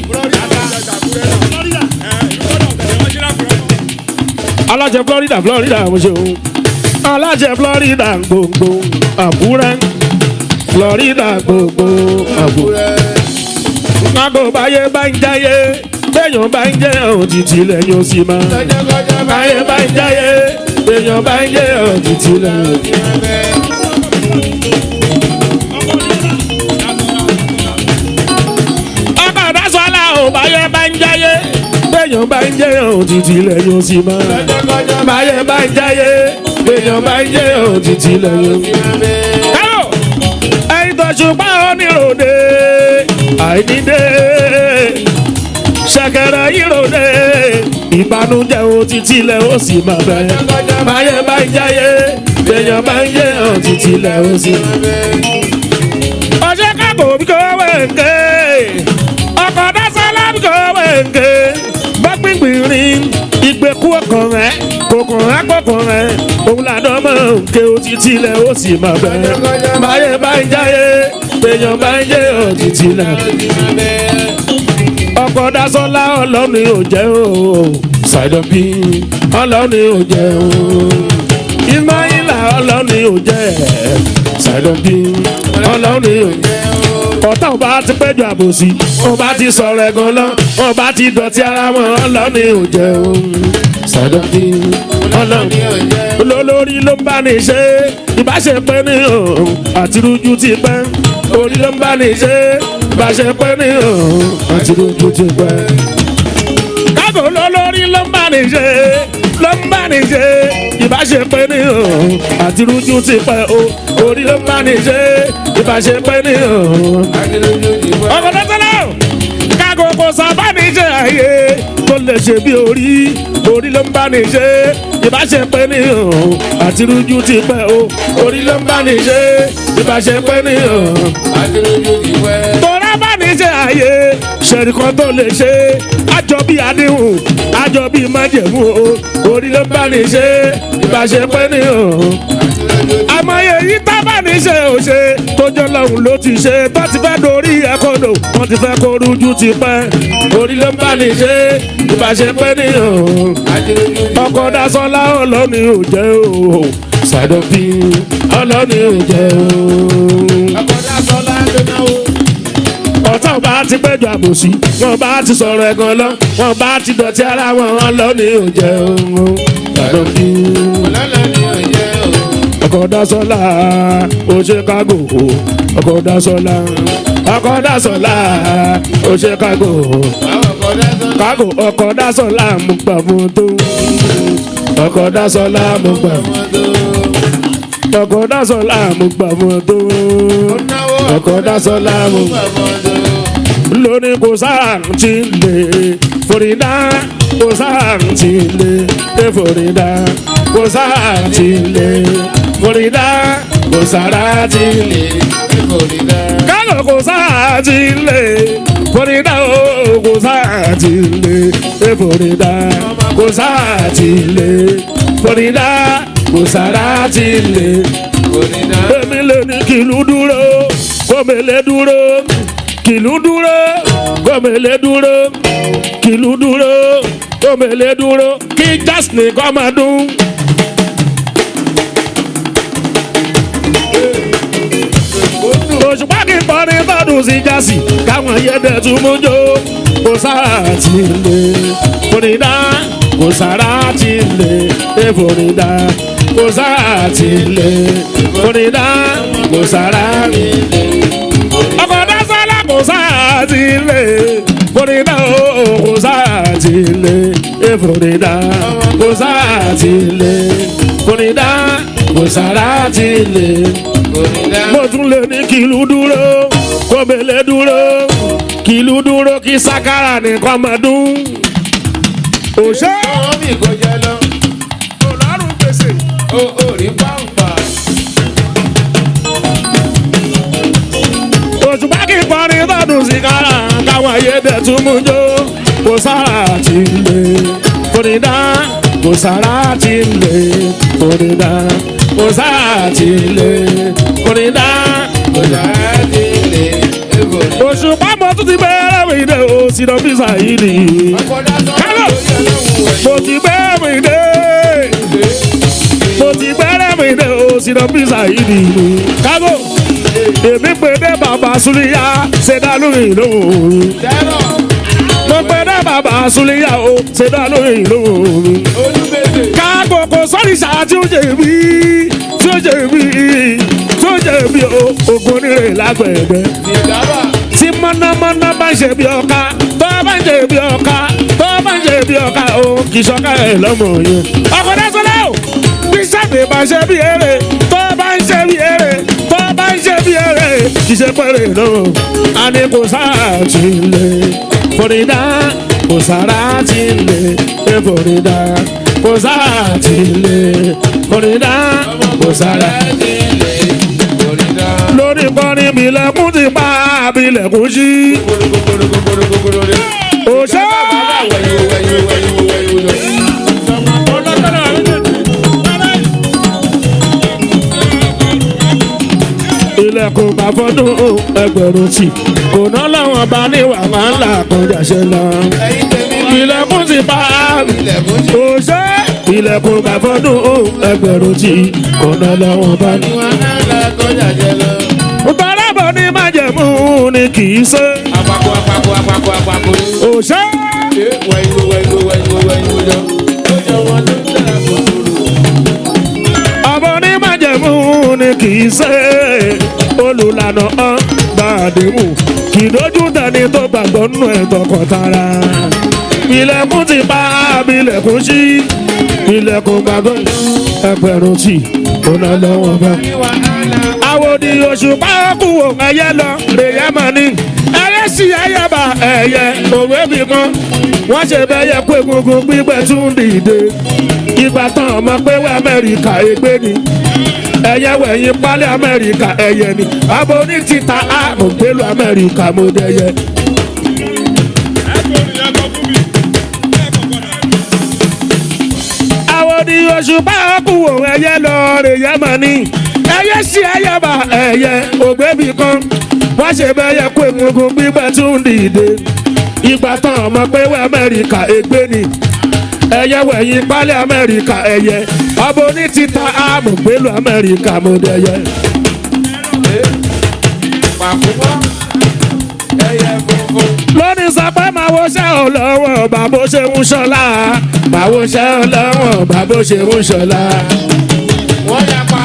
alájẹ florida florida mo ṣe òun alájẹ florida gbogbo àbúrẹ́ florida gbogbo àbúrẹ́. Mago báyé bá ń jáyé béèyàn bá ń jẹ́ òtítì lẹ́yìn ó sì máa. lọ́jọ́kọ́jọ́ Báyé bá ń jáyé béèyàn bá ń jẹ́ òtítì lẹ́yìn ó sì máa. ọkọ̀ dasọ́lá ò báyé bá ń jáyé béèyàn bá ń jẹ́ òtítì lẹ́yìn ó sì máa. lọ́jọ́kọ́jọ́ Báyé bá ń jáyé béèyàn bá ń jẹ́ òtítì lẹ́yìn ó sì máa. Káyọ̀ ẹyin tó ṣùgbọ́n oníròde àìníde ṣẹ̀kẹ̀rẹ̀ ìròde ìbànújẹ́ o títí lẹ̀ ó sì máa bẹ̀. Báyé bá ń jáyé béèyàn bá ń jẹ́ òtítì lẹ̀ ó sì máa bẹ̀ ọjọ́ kákò bí kò wẹ̀ǹkẹ́ ọkọ̀ dásálà bí kò wẹ̀ǹkẹ́ bá gbìngbìn rin ìgbẹ́kú ọkàn rẹ̀ kòkàn àgbọ̀kàn rẹ̀ òun làdọ́ mọ̀ nkẹ́ òtítì lẹ̀ ó sì máa bẹ̀. báyé bá ń jáyé èèyàn bá ń jẹ́ òtítì lẹ̀. ọkọ̀ dásọ́lá ọlọ́ni ò jẹ́ o ṣàìdọ̀bí ọlọ́ni ò jẹ́ o ismaila ọlọ́ni ò jẹ́ ṣàìdọ̀bí ọlọ́ni ò jẹ́ ọ̀tá ọba ti péjọ àbòsí ọba ti sọ̀rọ̀ ẹ̀gàn lọ ọba ti dọ̀tí ara wọn ọlọ́ni ò jẹ́ o ṣàìdọ̀bí ọlọ́ni ò jẹ́ olólórí ló ń bá ní ṣe ìbáṣepẹ́ ní òun àtirújú ti pẹ́ orí ló ń bá ní ṣe ìbáṣepẹ́ ní òun àtirújú ti pẹ́ kágò lólórí ló ń bá ní ṣe ló ń bá ní ṣe ìbáṣepẹ́ ní òun àti rújú ti pẹ́ o orí ló ń bá ní ṣe ìbáṣepẹ́ ní òun. ọkọ̀ tó tẹ́lẹ̀ o kágò kò sábà ní ṣe àyè tó lè ṣe bí orí orí ló ń bá ní ṣe ìbáṣepẹ́ ní òun àti rújú ti pẹ́ o orí ló ń bá ní ṣe ìbáṣepẹ́ ní òun tọ́ra bá ní ṣe àyè ṣẹ̀rí kan tó lè ṣe àjọ bí àdéhùn àjọ bí májẹ̀mú o orí ló bá ní ṣe ìbáṣepẹ́ ní òun. àmọye yìí tá bá ní ṣe ò ṣe tójọ́ lọ́hùn ló ti ṣe tó ti fẹ́ dorí ẹ̀kọ́dọ̀ wọ́n ti fẹ́ kó rújú ti pẹ́ orí ló bá ní ṣe ìbáṣepẹ́ ní òun. ọkọ̀ dasọ́lá ọlọ́ni ò jẹ́ o ṣàdọ̀bí ọlọ́ni ò jẹ́ o ọ̀tá ọba ti péjọ àbòsí wọn bá ti sọ̀rọ̀ ẹ̀gàn lọ wọn bá ti dọ̀tí ara wọn wọn lọ ní òjẹ́ ohun gbàdọ̀ bí. ọkọ̀ dasọ́lá ó ṣe kágò ọkọ̀ dasọ́lá ọkọ̀ dasọ́lá ó ṣe kágò kágò ọkọ̀ dasọ́lá mú gbà fún tó ọkọ̀ dasọ́lá mú gbà fún tó ọkọ̀ dasọ́lá mú gbà fún tó ọkọ̀ dasọ́lá mú gbà fún tó lóní kò sáà ti lè forídá kò sáà ti lè dé forídá kò sáà ti lè forídá kò sára ti lè kálọ̀ kò sáà ti lè forídá o kò sáà ti lè dé forídá kò sáà ti lè forídá kò sára ti lè èmi lè ní kìlú dúró kòmèlè dúró kìlú dúró gómìnà dúró kìlú dúró gómìnà dúró kí jásìnì kọ́ máa dún. òṣùpá kì í kọrin tọdún sí jásì káwọn yẹdẹ tún mú jó kò sára ti lè forídá kò sára ti lè é forídá kò sára ti lè forídá kò sára ti lè ọkọ̀ dásálà kò sáà ti lè forídà o kò sáà ti lè e forídà kò sáà ti lè forídà kò sáà ti lè. mo tún lè ní kìlú dúró kòmèlè dúró kìlú dúró kí sákàrà nìkan máa dún. òṣè Omi kò jẹ lọ, ọlọ́run gbèsè. ó ó rí pàǹpà. òṣùpá kì í kọrin dẹ̀ tún mú jó kò sára tí ń lè kórè dá kò sára tí ń lè kórè dá kò sára tí ń lè kórè dá. oṣù pàmò tún ti bẹ̀rẹ̀ mi dé o sí lọ bí sàyídì mo ti bẹ̀rẹ̀ mi dé mo ti bẹ̀rẹ̀ mi dé o sí lọ bí sàyídì kágò èmi pè dé bàbá súlíyà ṣẹ̀dá lórí lóhùn mo pè dé bàbá súlíyà o ṣẹ̀dá lórí lóhùn kágò kò sọ́ni ṣáà tí ó jẹ̀bi tí ó jẹ̀bi tí ó jẹ̀bi o ògùn onírè lágbẹ̀ẹ́dẹ́ tí mọ́nàmọ́ná bá ń ṣe bí ọ̀ka tó bá ń ṣe bí ọ̀ka tó bá ń ṣe bí ọ̀ka o kì í ṣọ́ka ẹ̀ lọ́mọ yẹn. ọkọ̀ dẹ́sọ́lá o bí sábẹ̀ bá ṣe bí eré tó bá ń ṣe bí eré tó bá ń ṣe bí eré kì í ṣe pẹ́rẹ́ náà. a ní kò sáà tí ń lè fòrídà kò sára tí ń lè é fòrídà kò sáà tí ń lè fòrídà kò sára lórí kọrin bilẹ̀kùn ti pa bilẹ̀kùn sí. òṣè. ilẹ̀kùn bá fọdún ẹgbẹ̀rún tì kò ná lọ́wọ́n bá níwà máa ń là kọjá ṣe lọ. ilẹ̀kùn ti pa òṣè. ilẹ̀kùn bá fọdún ẹgbẹ̀rún tì kò ná lọ́wọ́n bá níwà bọ́lábọ̀ ní májẹ̀mú ni kì í ṣe. Àpapọ̀ àpapọ̀ àpapọ̀ àpapọ̀. òṣè. Ṣé wẹ̀yìnwó wẹ̀yìnwó wẹ̀yìnwó wẹ̀yìnwó lọ? Ó jọ wọn ló ń tẹ̀lé àkókò. ọmọ ní májẹ̀mú ni kì í ṣe. olùlànà ọ́n bá àdéhùn kì í dojú tẹni tó gbàgbọ́ nù ẹ̀ tọkọtara. ilẹ̀kùn ti pa abilẹ̀kùn sí. ilẹ̀kùn gbàgbọ́ ẹgbẹ̀rún tì kò ná lọ́wọ́ bá àwòdì òṣùpá kúwò ẹyẹ lọ rèé mọ ní ẹyẹ sí ẹyẹ bá ẹyẹ òwe bí mọ wọn ṣe bẹyẹ kó egungun gbígbẹ tún dìde ìgbà tán ọmọ pé wẹ amẹríkà ègbé ni ẹyẹ wẹ̀yìn pálí amẹríkà ẹyẹ ni abo ní títa àrùn gbélu amẹríkà mo dẹyẹ. àwòdì òṣùpá kúwò ẹyẹ lọ rèé mọ ní ẹyẹ sí ẹyẹ bá ẹyẹ ògbébì kan wọ́n ṣe bẹ́yẹ kó egungun gbígbẹ́ tún dìde ìgbà tán ọmọ pé wẹ́ amẹ́ríkà ègbé ni ẹyẹ wẹ̀yìn pálí amẹ́ríkà ẹyẹ ọbọ ní títa àmọ̀ gbélu amẹ́ríkà mo dẹyẹ. Pàkúmọ́ ẹyẹ funfun. lónìí sọ pé màá wo ṣẹ́ ò lọ́wọ́ bàbá ṣe ń ṣọlá màá wo ṣẹ́ ò lọ́wọ́ bàbá ṣe ń ṣọlá. Wọ́n yapa.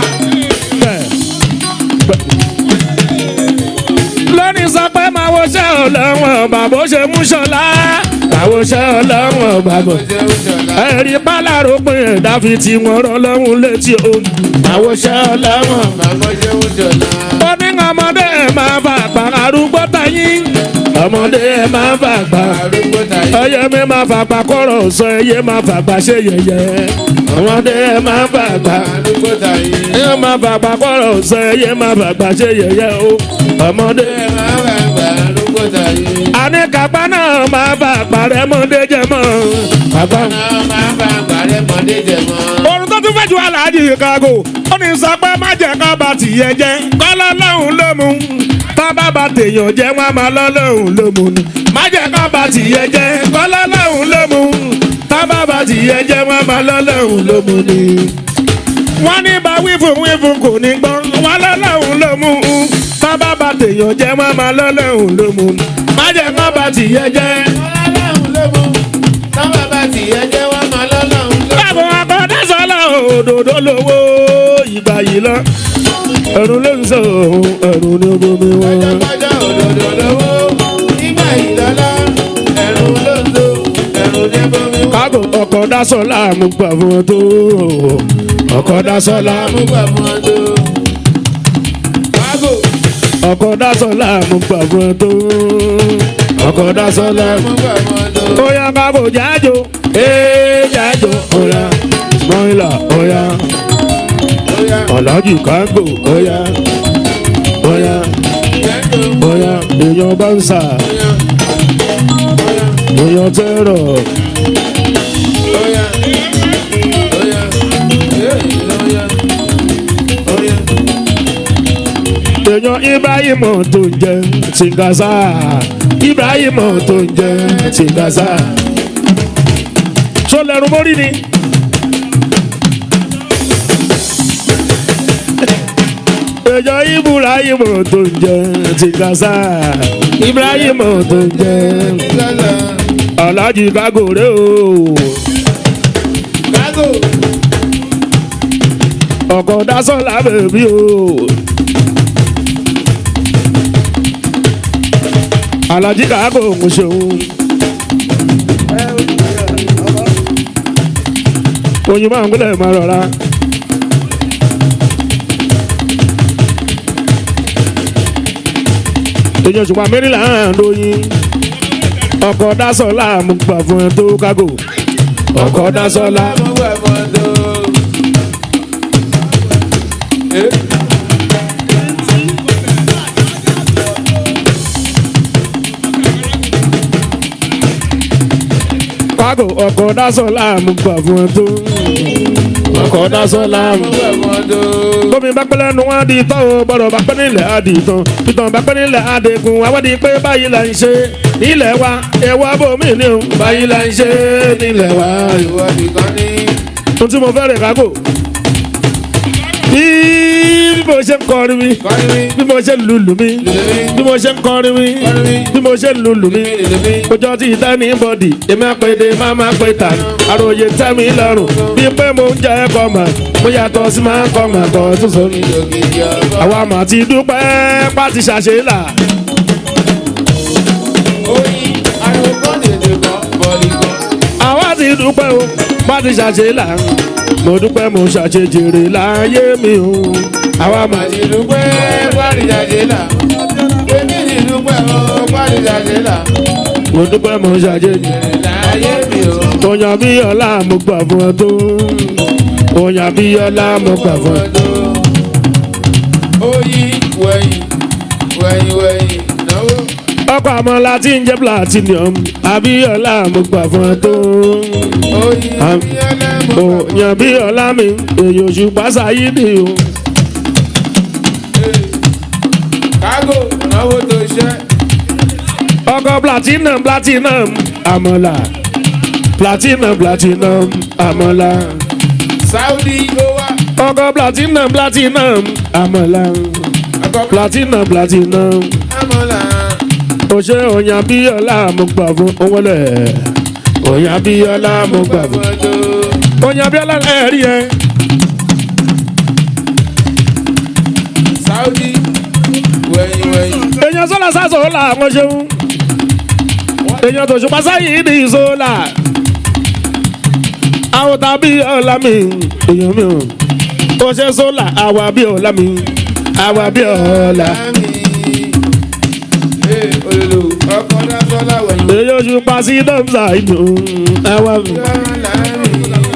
lónìí sọ pé màá wo ṣẹ́ ò lọ́wọ́ bàbá ṣe ń ṣọlá màá wo ṣẹ́ ò lọ́wọ́ bàbá. Ṣé ó ṣọlá? ẹ̀rí pálárò pé ẹ̀dá fi ti wọn rán lọ́hùn létí o. àwọn ṣẹ́ ọlọ́wọ́n. Màmá ṣé ó ṣọlá? ó ní ọmọdé ẹ̀ máa fà gbà arúgbó tayín. ọmọdé ẹ̀ máa fà gbà. Arúgbó tàyí. ẹyẹ mi máa fà gbà kọ́rọ̀ sọ ẹyẹ máa fà gbà ṣe yẹyẹ. ọmọdé ẹ̀ máa fà gbà. Arúgbó tàyí. ẹyẹ máa fà gbà kọ́rọ̀ sọ ẹyẹ máa fà gbà ṣe yẹyẹ o. ọmọdé Ẹ máa bá gbà arúgbó tàyí. àníkàpá náà máa fà gbà rẹ̀ mọ́dé jẹ mọ́. kàpá Náà máa bá gbà rẹ̀ mọ́dé jẹ mọ́. orun tó tún fẹ́ ju aláàjì chicago ó ní sọ pé má jẹ́ ká bá tìyẹ jẹ́ kọ́lọ́ lọ́hùn ló mu tá bá bá tèèyàn jẹ́ wọ́n á máa lọ́ lọ́hùn ló mu ni má jẹ́ ká bá tìyẹ jẹ́ kọ́lọ́ lọ́hùn ló mu tá bá bá tìyẹ jẹ́ wọ́n á máa lọ́ lọ́hùn ló mu ni. wọ́n ní bá wífún wífún kò ní gbọ́ wọ́n lọ́ lọ́hùn ló mu tá bá bá tèèyàn jẹ́ wọ́n á máa lọ́ lọ́hùn ló mu ni má jẹ́ ká bá tìyẹ jẹ́. Ọlọ́run ló mú. Táwọn bá ti yẹ jẹ́ wọ́n máa lọ́lọ́run ló mú. Báwo akọ́dá sọ́lá òdòdó lówó ìgbà yìí lọ. Ẹ̀rù ló ń sọ òun, ẹ̀rù ni ó bomi wọn. Ọjọ́ òdòdó lówó. Nígbà ìlọ́lá. Ẹ̀rù ló ń so. Ẹ̀rù ní bomi wọ́n. Kágò ọkọ̀ dá sọ́lá mú gbà fún ọ tó. Ọkọ̀ dá sọ́lá mú. Amúgbà fún ọdún. Wágò. Ọkọ̀ dá sọ́lá mú gbà fún ọ tó. Ọkọ̀ dá sọ́lá mú. Amúgbà fún ọdún. Oya kágò jájò, ee jájò, oya. Mọ́ìlà, oya. Bóyá. Ọ̀làjì kágò, oya. Oya, Ìyẹ́ndò. oya. Èèyàn bá ń sà. Bóyá. èèyàn tẹ́rọ̀ Oya. Oya. Oya. Oya. èèyàn ibrahim tó ń jẹ tìǹgàṣà ibrahim tó ń jẹ tìǹgàṣà tó lẹ́rù mórí ni. èèyàn ibrahim tó ń jẹ tìǹgàṣà ibrahim tó ń jẹ Gaza. alájí kágòrè o Gago. ọkọ̀ dasọ́lá bèbí o. alájí kágò ń ṣeun. oyin máa ń gbélé máa rọra. èèyàn ṣùgbọ́n mẹ́rìnlá ń lóyin ọkọ̀ dasọ́lá mú gbà fún ẹ tó kágò ọkọ̀ dasọ́lá. Mo gbà mọ́tò. Eh. kágò ọkọ̀ dasọ́lá mú gbà fún ẹ tó ọkọ̀ dasọ́lá mú. Mo gbà mọ́tò. tómi bá pẹ́ lẹ́nu wọn di tán o bọ̀rọ̀ bá pẹ́ nílẹ̀ á di tán ìtàn bá pẹ́ nílẹ̀ á dẹkùn àwọ̀dì pé báyìí là ń ṣe nílẹ̀ wa ẹ̀wọ̀ abòmí ni o báyìí là ń ṣe nílẹ̀ wa. Ìwọ nìkan ní. ohun tí mo fẹ́ rẹ̀ kágò bí mo ṣe ń kọrin mi Kọ́ni mi. bí mo ṣe ń lùlù mi bí mo ṣe ń kọrin mi Kọrin mi. bí mo ṣe ń lùlù mi Lèlè mi. ọjọ́ tí ìta ní bọ́dì èmi àpèdè máa máa pè tà ní àròyé tẹ́mi lọ́rùn bí pé mo ń jẹ́ ẹ̀kọ́ mà mo yàtọ̀ sí máa ń kọ́ mà kọ́ tó sọ mi. Ìdògidì ọ̀bọ. àwa mà ti dúpẹ́ pàtí ṣàṣe là Oyin. Ariwo kan dèdè kan. Bọ̀lì kan. àwa ti dúpẹ́ o pàtí ṣàṣe là mo dúpẹ́ mo ṣàṣe jèrè láyé mi o àwa mà ti Màtí dúpẹ́ pàdìjàdé là. Èmi ti dúpẹ́ o pàdìjàdé là. mo dúpẹ́ mo ṣàṣe jèrè. Láyé mi o. Oyan bí ọlá mo gbà fún ẹ tó. Oyan bí ọlá mo gbà fún ẹ. Mọ́tò. Oyin wẹ̀yìn wẹ̀yìn wẹ̀yìn náwó. Ọkọ̀ àmọ́ láti ń jẹ́ platinum. Abíọ́lá mo gbà fún ẹ tó. Oyin Am- bí ẹlẹ́mọ̀. Oyan bí ọlá mi, èyí oṣù pásá yìí ni o. Kágò náwó tó ṣẹ́. Ọkọ̀ platinum platinum àmọ́là. Platinum platinum àmọ́là. Saudi ó wá. Ọkọ̀ platinum platinum àmọ́là. Àkọ́kọ́ Platinum platinum. àmọ́là. ó ṣe òyìn abíọ́lá mo gbà fún owólẹ̀ òyìn abíọ́lá mo gbà fún Mọ́tò. òyìn abíọ́lá ẹ̀rí ẹ Saudi wẹ̀yìn wẹ̀yìn. èèyàn sọ́là sásò là wọ́n ṣeun èèyàn tó ṣùpá sáyìí ní ìṣọ́là àwọn tàbí ọ̀la mi èèyàn mi ò ó ṣe sọ́là àwa bí ọ̀la mi àwa bí ọ̀la Láàmì. Ee olùlù ọkọ̀ dásọ́lá wẹ̀yìn. èèyàn ṣùpá sí dọ́mùsà ìdù àwa mi. Láàmì.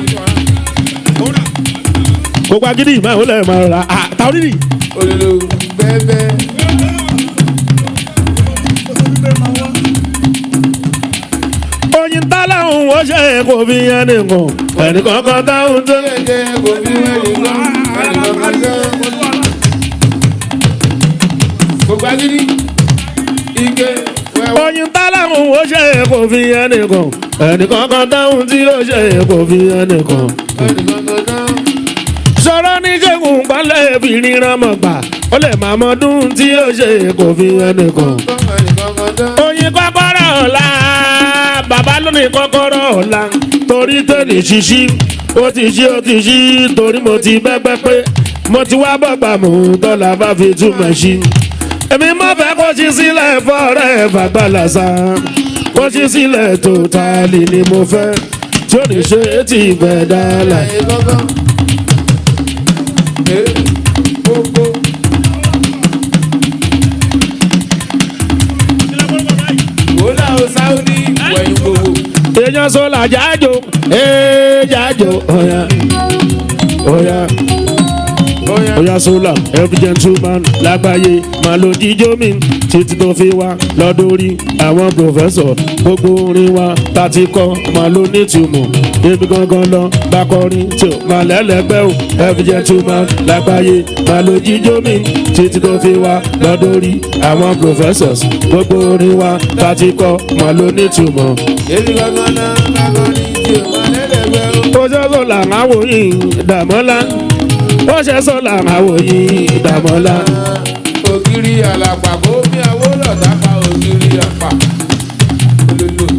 gbogbo agídí ìmọ̀ ìwọlé ẹ̀ máa rà á táwọn nìyí. Olùlù bẹ́ẹ̀bẹ́. oyin táláhùn ó ṣe kò fi yẹn nìkan ẹnìkan kan táhùn tó. Jẹ́jẹ́ kò fi wẹ́lì gan. Ẹnìkan kan gan. Gbogbo agídí. Ike wẹ́wọ́. oyin táláhùn ó ṣe kò fi yẹn nìkan ẹnìkan kan táhùn tí ó ṣe kò fi yẹn nìkan. Ẹnìkan kan gan. sọ̀rọ̀ ní ṣẹ́gun balẹ̀ fi ríran mọ̀ gbà ó lè máa mọdún tí ó ṣe kò fi yẹn nìkan. Ẹnìkan kan gan. oyin kọ́kọ́rọ́ ọ̀la bàbá lónìí kọ́kọ́rọ́ ọ̀la torí tẹ̀lé ṣíṣí ó ti ṣí ó ti ṣí torí mo ti bẹ́gbẹ́ pé mo ti wá bọ́gbà mú tọ́lá bá fi túmọ̀ sí. èmi mọ̀ fẹ́ kó ṣí sílẹ̀ fọ́ọ̀rẹ́ fàgbàlàsà kó ṣí sílẹ̀ tó tààlì ni mo fẹ́ tí ó ní ṣe é ti bẹ̀ dálà. Láyé gángan. Ee gbogbo. Wòlá o Saudi wẹ̀yìn gbogbo. èèyàn sọlá jájò ee jájò ọ̀yà ọ̀yà Oya. oya sola every gentleman lágbàáyé máa lo jíjó mi títí tó fi wá lọ́dọ̀rí àwọn professor gbogbo orin wa tá ti kọ́ máa lo nítumọ̀ èmi gangan lọ bá kọrin tí ó máa lẹ́lẹ́gbẹ́ o every gentleman lágbàáyé máa lo jíjó mi títí tó fi wá lọ́dọ̀rí àwọn professors gbogbo orin wa tá ti kọ́ máa lo nítumọ̀. èmi gangan náà lágbọ́n ní tí o máa lẹ́lẹ́gbẹ́ o. ó ṣe sọ́la àwọn yìí dàmọ́lá ó ṣe sọ́la àwọn yìí dàmọ́lá. ògiri àlàpà kó mi àwọ̀ lọ́dà pa ògiri àpà. olólo.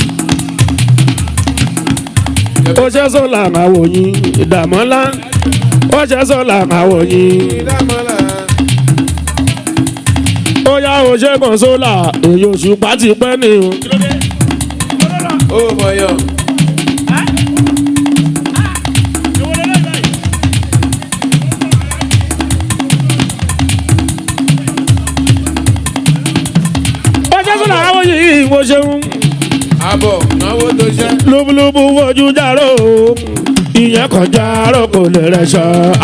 ó ṣe sọ́la àwọn yìí dàmọ́lá ó ṣe sọ́la àwọn yìí. ìdámọ́lá. ó yá ó ṣe kàn sólà èyí oṣù pàtì pẹ́ ni o. ó mọ̀yọ́. ó ṣe sọ́la àwọn yìí mo ṣeun àbọ̀ náwó tó ṣẹ́. lóbulóbu fojú járó ìyẹn kan járó kò lè rẹ̀ ṣọ́.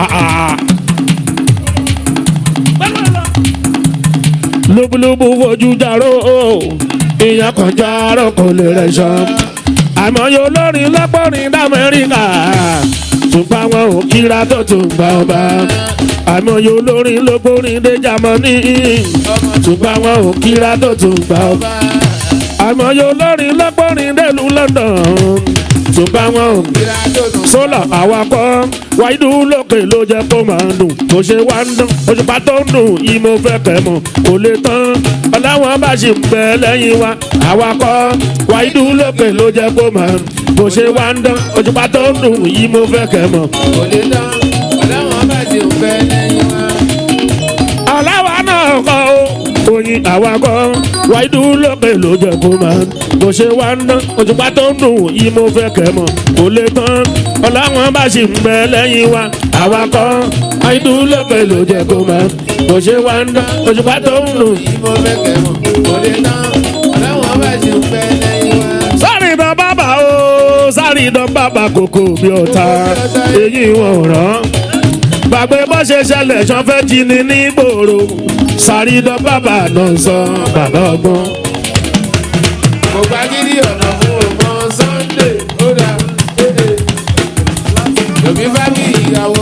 lóbulóbu fojú járó ìyẹn kan járó kò lè rẹ̀ ṣọ́. àmọ́ yóò lórin lọ́pọ̀rin d'Amẹ́ríkà ṣùgbọ́n àwọn ò kíra tó tún gbà ọba. àmọ́ yóò lórin lọ́pọ̀rin dé Jámánì ṣùgbọ́n àwọn ò kíra tó tún gbà ọba àmọ́ yóò lórin lọ́pọ̀rin dẹ́lu London ṣùgbọ́n wọn ò ìlà tó tún. sólà àwakọ̀ wáìdú lókè ló jẹ́ kó máa dùn kò ṣe wá ń dán òṣùpá tó ń dùn yìí mo fẹ́ kẹ́ mọ̀ kò lè tán ọ̀làwọn bá ṣì ń bẹ lẹ́yìn wa àwakọ̀ wáìdú lókè ló jẹ́ kó máa dùn kò ṣe wá ń dán òṣùpá tó ń dùn yìí mo fẹ́ kẹ́ mọ̀. kò lè tán. ọ̀làwọn bá ti ń fẹ́ lẹ́yìn wa. aláwa náà kọ́ ó oyin àwakọ̀ wáìdú lókè ló jẹ́ kó máa bó ṣe wá ń dán òṣùpá tó ń dùn yìí mo fẹ́ kẹ́ mọ̀ kò lè tán ọ̀làwọn bá ṣì ń bẹ lẹ́yìn wa àwakọ̀ wáìdú lókè ló jẹ́ kó máa bó ṣe wá ń dán òṣùpá tó ń dùn. yìí mo fẹ́ kẹ́ mọ̀. kò lè tán. ọ̀làwọn bá ti ń fẹ́ lẹ́yìn wa. sáré dán bàbá o sáré dán bàbá kòkó bí ọ̀tá èyí wọn rán gbàgbé bó ṣe ṣẹlẹ̀ ṣan fẹ́ jí ni ní gbòòrò sáré dán bàbá náà sọ bàbá ọgbọ́n. mo gba gidi ọ̀nà fún ọmọ Sunday ó dà éè. Yomi bá mi ìyàwó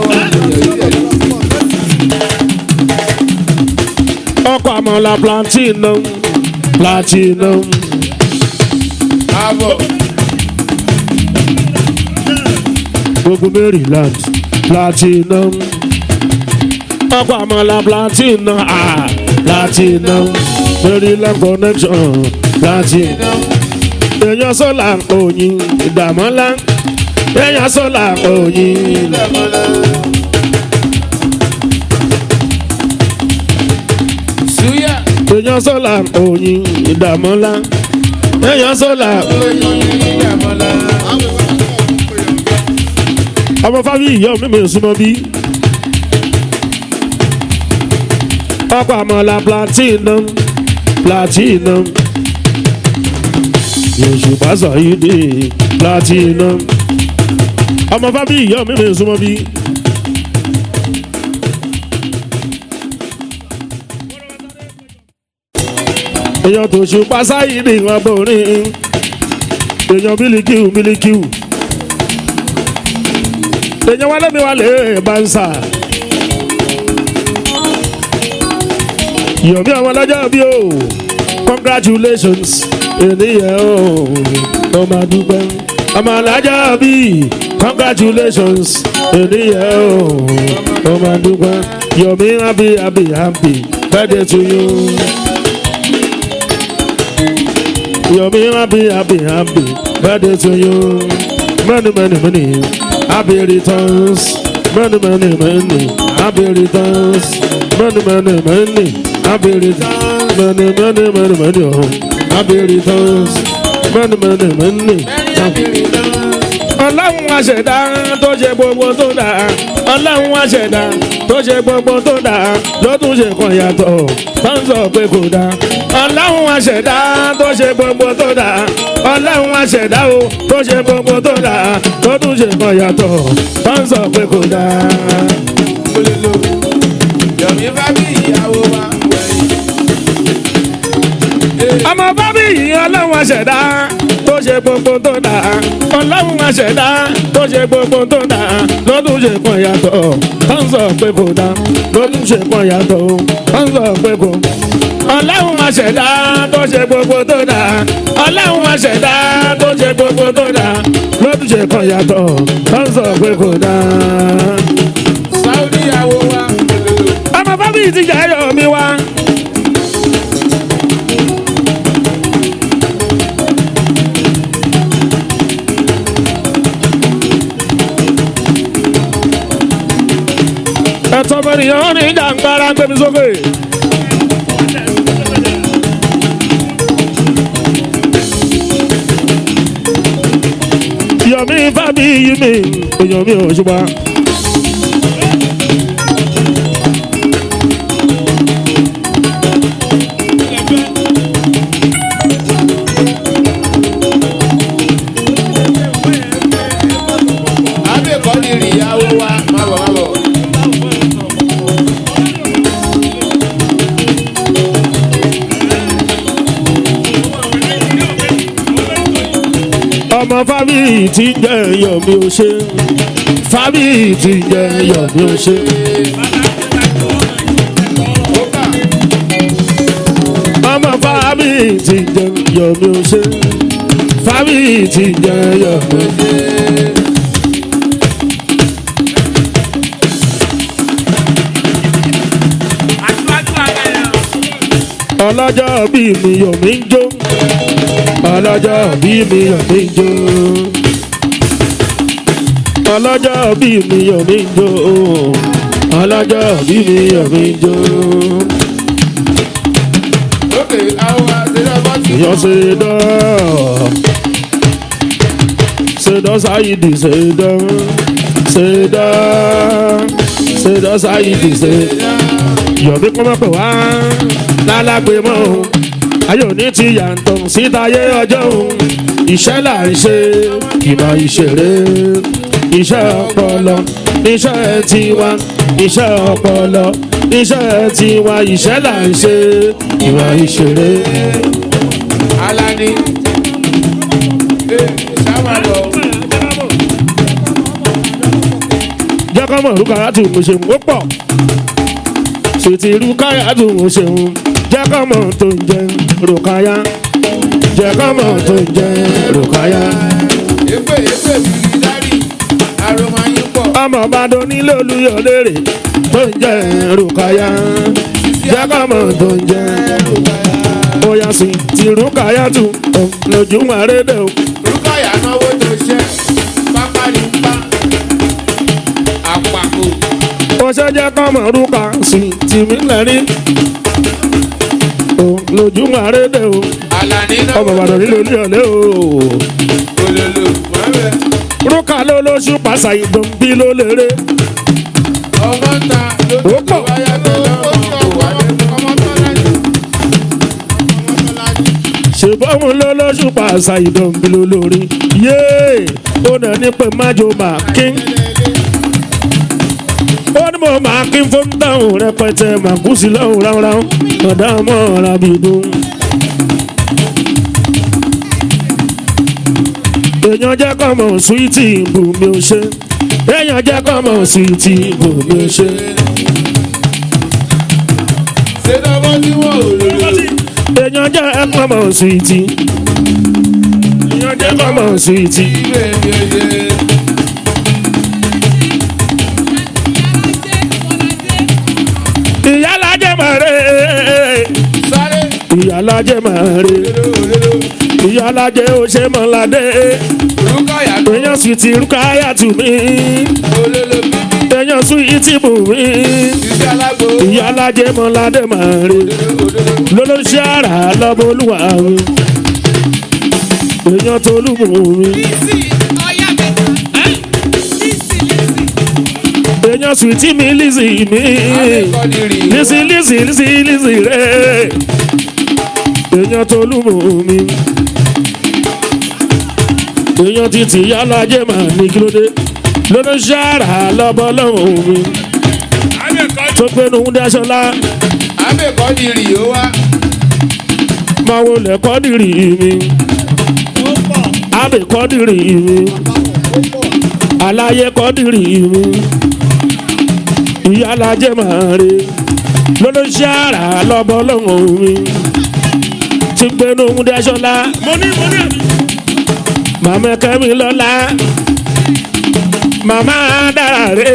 ọkọ̀ àmọ́lá platinum platinum àbọ̀ gbogbo maryland platinum ọkọ̀ àmọ́lá platinum ah platinum maryland connection platinum èèyàn sọ́là òyìn ìdààmọ́lá èèyàn sọ́là òyìn ìdàmọ́lá. Suya èèyàn sọ́là òyìn ìdààmọ́lá èèyàn sọ́là oyin ìdàmọ́lá. ọmọ fábí ìyá mi mi súnmọ́ bí. ọkọ̀ àmọ́lá platinum platinum Òṣùpá Sàyídì platinum ọmọ fábí ìyá mi mi súnmọ́ bí. èèyàn tó Òṣùpá Sàyídì wọn borin èèyàn bílíkìú bílíkìú èèyàn wálé mi wálé bánsà. yomi ọmọ lọ́jọ́ bí o congratulations ènìyàn o ó máa dúpẹ́ ọmọ lọ́jọ́ bí congratulations ènìyàn o ó máa dúpẹ́ yomi happy happy happy birthday to you. yomi happy happy happy birthday to you many many many happy returns many many many happy returns many many many happy returns many many many many oh happy returns many many many. ọlọ́run àṣẹ̀dá tó ṣe gbogbo tó dà ọlọ́run àṣẹ̀dá tó ṣe gbogbo tó dà ló tún ṣe kan yàtọ̀ tó ń sọ pé kò dá ọlọ́run àṣẹ̀dá tó ṣe gbogbo tó dà ọlọ́run àṣẹ̀dá o tó ṣe gbogbo tó dà tó tún ṣe kan yàtọ̀ tó ń sọ pé kò dá. aṣẹ̀dá tó ṣe gbogbo tó dà ọlọ́run aṣẹ̀dá tó ṣe gbogbo tó dà lọ́dún ṣe kan yàtọ̀ tó ń sọ pé kò dá lọ́dún ṣe kan yàtọ̀ tó ń sọ pé kò. ọlọ́run aṣẹ̀dá tó ṣe gbogbo tó dà ọlọ́run aṣẹ̀dá tó ṣe gbogbo tó dà lọ́dún ṣe kan yàtọ̀ tó ń sọ pé kò dá. sáúdí ìyàwó wa ọmọ bábí ti jẹ́ ẹ̀yọ̀ mi wá. ẹ̀tọ́ bẹ̀rẹ̀ ní jàǹgbára ń gbẹ̀mí sókè. yọ̀mí fábí yí mi èèyàn mi ò ṣùgbọ́n. abẹ́kọ̀ ní rí ìyàwó wa má bọ̀ má bọ̀. ọmọ fábí ti jẹ́ èèyàn mi ò ṣe fábí ti jẹ́ èèyàn mi ò ṣe. ó kà ọmọ fábí ti jẹ́ èèyàn mi ò ṣe fábí ti jẹ́ èèyàn mi ò ṣe. ọlọ́jọ́ bí mi yọ̀ mí ń jó ọlọ́jọ́ bí mi yọ̀ mí ń jó ọlọ́jọ́ bí mi yọ̀ mí ń jó ọlọ́jọ́ bí mi yọ̀ mí ń jó ókè àwọn àṣírí ọgbọ́n ti yọ ṣe dán ṣe dán sáyidì ṣe dán ṣe dán ṣe dán sáyidì ṣe yọ̀mí kọ́mọ́ pẹ̀ wá lálágbé mọ́ o ayé òní ti yàtọ̀ sítáyé ọjọ́ o iṣẹ́ là ń ṣe ìmọ̀ ìṣeré iṣẹ́ ọpọlọ iṣẹ́ tiwa iṣẹ́ ọpọlọ iṣẹ́ tiwa iṣẹ́ là ń ṣe ìmọ̀ ìṣeré. alani sábà lọ jẹ́ kọ́ mọ̀ rúkàrà tù mí ṣe ó pọ̀ ṣètì rúkàrà tù mí ṣe ń jẹ́ kọ́ mọ̀ tó ń jẹ rúkàyà jẹ́ kọ́ mọ̀ tó ń jẹ rúkàyà. èpè èpè bìrì dárì aroma yín pọ̀ ọmọ ọbàdàn nílé olúyọ lérè tó ń jẹ rúkàyà jẹ́ kọ́ mọ̀ tó ń jẹ bóyá sí ti rúkàyà tù ọ̀ lójú àrédè o. rúkàyà náwó tó ṣe pápá ní pa àpapọ̀ ó ṣe jẹ́ kọ́ mọ̀ rúkà sí tìmí lẹ́rìn ọ̀ lójú àrédè o. alani náà ọmọ ọbàdàn nílé olúyọ lé o. ololo mọ́bẹ̀ rúkà ló lóṣù pàṣà ìdùn bí ló lérè. ọmọ ta ló Ó tó pọ̀. wáyà tó lọ́wọ́ kò wá lẹ́nu ọmọ tó lájú ṣùgbọ́n ló lóṣù pàṣà ìdùn bí ló lórí. yéè ó nà ní pé májò máa kín. ó ní mo máa kín fún táwọn rẹpẹtẹ máa kú sí lọ́hùn ráúráú ọ̀dà mọ́ ọ̀rá bí dùn. èèyàn jẹ́ kọ́ mọ̀ súwìtì bùnmi ò ṣe. èèyàn jẹ́ kọ́ mọ̀ súwìtì bùnmi ò ṣe. ṣé lọ́wọ́ tí wọ́n ò lòlò èèyàn jẹ́ kọ́ mọ̀ súwìtì. èèyàn jẹ́ kọ́ mọ̀ súwìtì. ibẹ̀ mi ò ṣe ìyálàjẹ mọ̀rẹ́ sáré ìyálàjẹ mọ̀rẹ́ olólò olólò ìyálàjẹ òṣèmọ̀ládé rúkàyà tó èèyàn sì ti rúkàyà tù mí olólò bíbí èèyàn sùn yìí ti bù mí iṣẹ́ alágbó ìyálàjẹ mọ̀ládé mọ̀rẹ́ lólóṣì àrà lọ́bọ̀ olúwa mi èèyàn tó lùmù mi èèyàn sùn tí mi lísì mi lísì lísì lísì lísì rẹ̀ èèyàn tó lùmù mi èèyàn ti tì yálàjẹ màá ní kílódé lólóṣì àrà lọ́bọ̀ lọ́wọ́ mi tó gbénu dáṣọlá abẹ́kọ́ ni rì ó wá máa wọlé kọ́ nírì mi alábì kọ́dìrì mi aláyé kọ́dìrì mi ìyálàjẹ máa re lọ́lọ́sí àrà lọ́bọ̀ lọ́hùn mi ti gbénu múdẹ́sọ́lá mo ní mo ní ẹ̀mí. màmá kẹ́mi lọ́la màmá dára re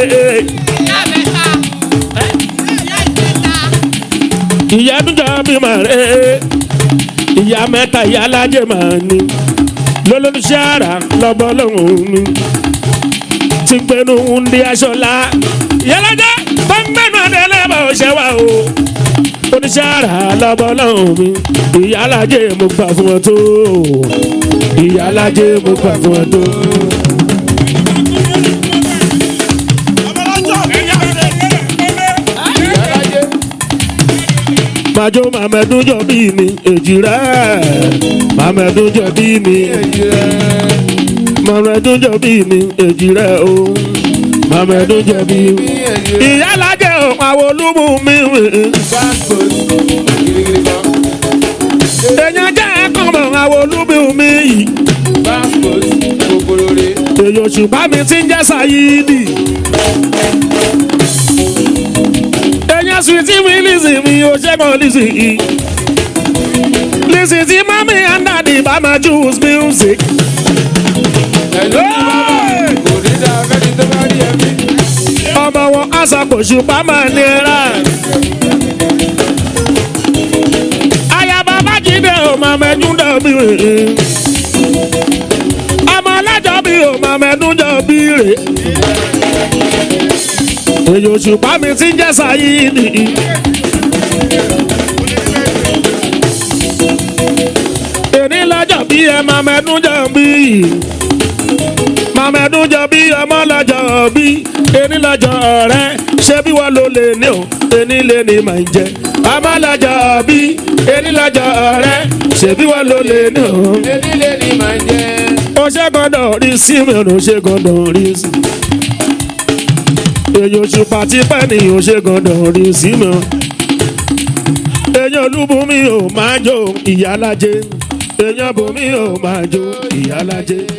ìyá dúdú bí mà re ìyá mẹ́ta ìyálàjẹ máa ní lọ́lọ́sí àrà lọ́bọ̀ lọ́hùn mi ti gbénu múdẹ́sọ́lá ìyálàjẹ tó ń gbénu adẹ́lẹ́bọ̀ ṣẹ́wà o oníṣàrà lọ́bọ̀lọ́hùn mi ìyálàjẹ mo gbà fún ọ tó ìyálàjẹ mo gbà fún ọ tó. ìyálájé màjọ màmẹ́dún jọ bí mi èjì rẹ̀ màmẹ́dún jọ bí mi èjì rẹ̀ màmẹ́dún jọ bí mi èjì rẹ̀ o màmẹ́dún jọ bí mi. ní èjì rẹ̀ ìyálàjẹ ò àwọn olúmú mi passport girigiri kan èèyàn jẹ́ ẹ̀kọ́ mọ̀ àwọn olúmú mi yìí. passport kòkòrò rè èyí òṣùpá mi ti ń jẹ́ sayidi. èyàn sùwìtì mi lìsì mi ò ṣẹ́gun lìsì yìí. lìsì tí mami and daddy bá máa choose music. ẹ̀lú kò ní dá fẹ́ni tó bá rí ẹ̀mí ọmọ wọn àṣàkò ṣùpá máa nira. ayaba bájídé ò máa mẹ́jú dọ̀bí rè. ọmọ ọlọ́jọ́ bí ò máa mẹ́jú dọ̀bí rè. èyí òṣùpá mi ti ń jẹ́ sáyidi. èní lọ́jọ́ bí ẹ máa mẹ́jú dọ̀bí yìí mamadu jọ bí ọmọ lọ́jọ́ bí ení lọ́jọ́ rẹ ṣé bí wọ́n ló lè ní o ení lè ní màá jẹ ọmọ lọ́jọ́ bí ení lọ́jọ́ rẹ ṣé bí wọ́n ló lè ní o. ẹni lè ní màá jẹ́ ó ṣe gbọ́dọ̀ rí sí mi ò ṣe gbọ́dọ̀ rí sí. èyí oṣù pàtí pẹ́ ni ò ṣe gbọ́dọ̀ rí sí mi. èyí olúbùnmi ò máa jó ìyálájẹ èyí ọbùnmi ò máa jó ìyálájẹ.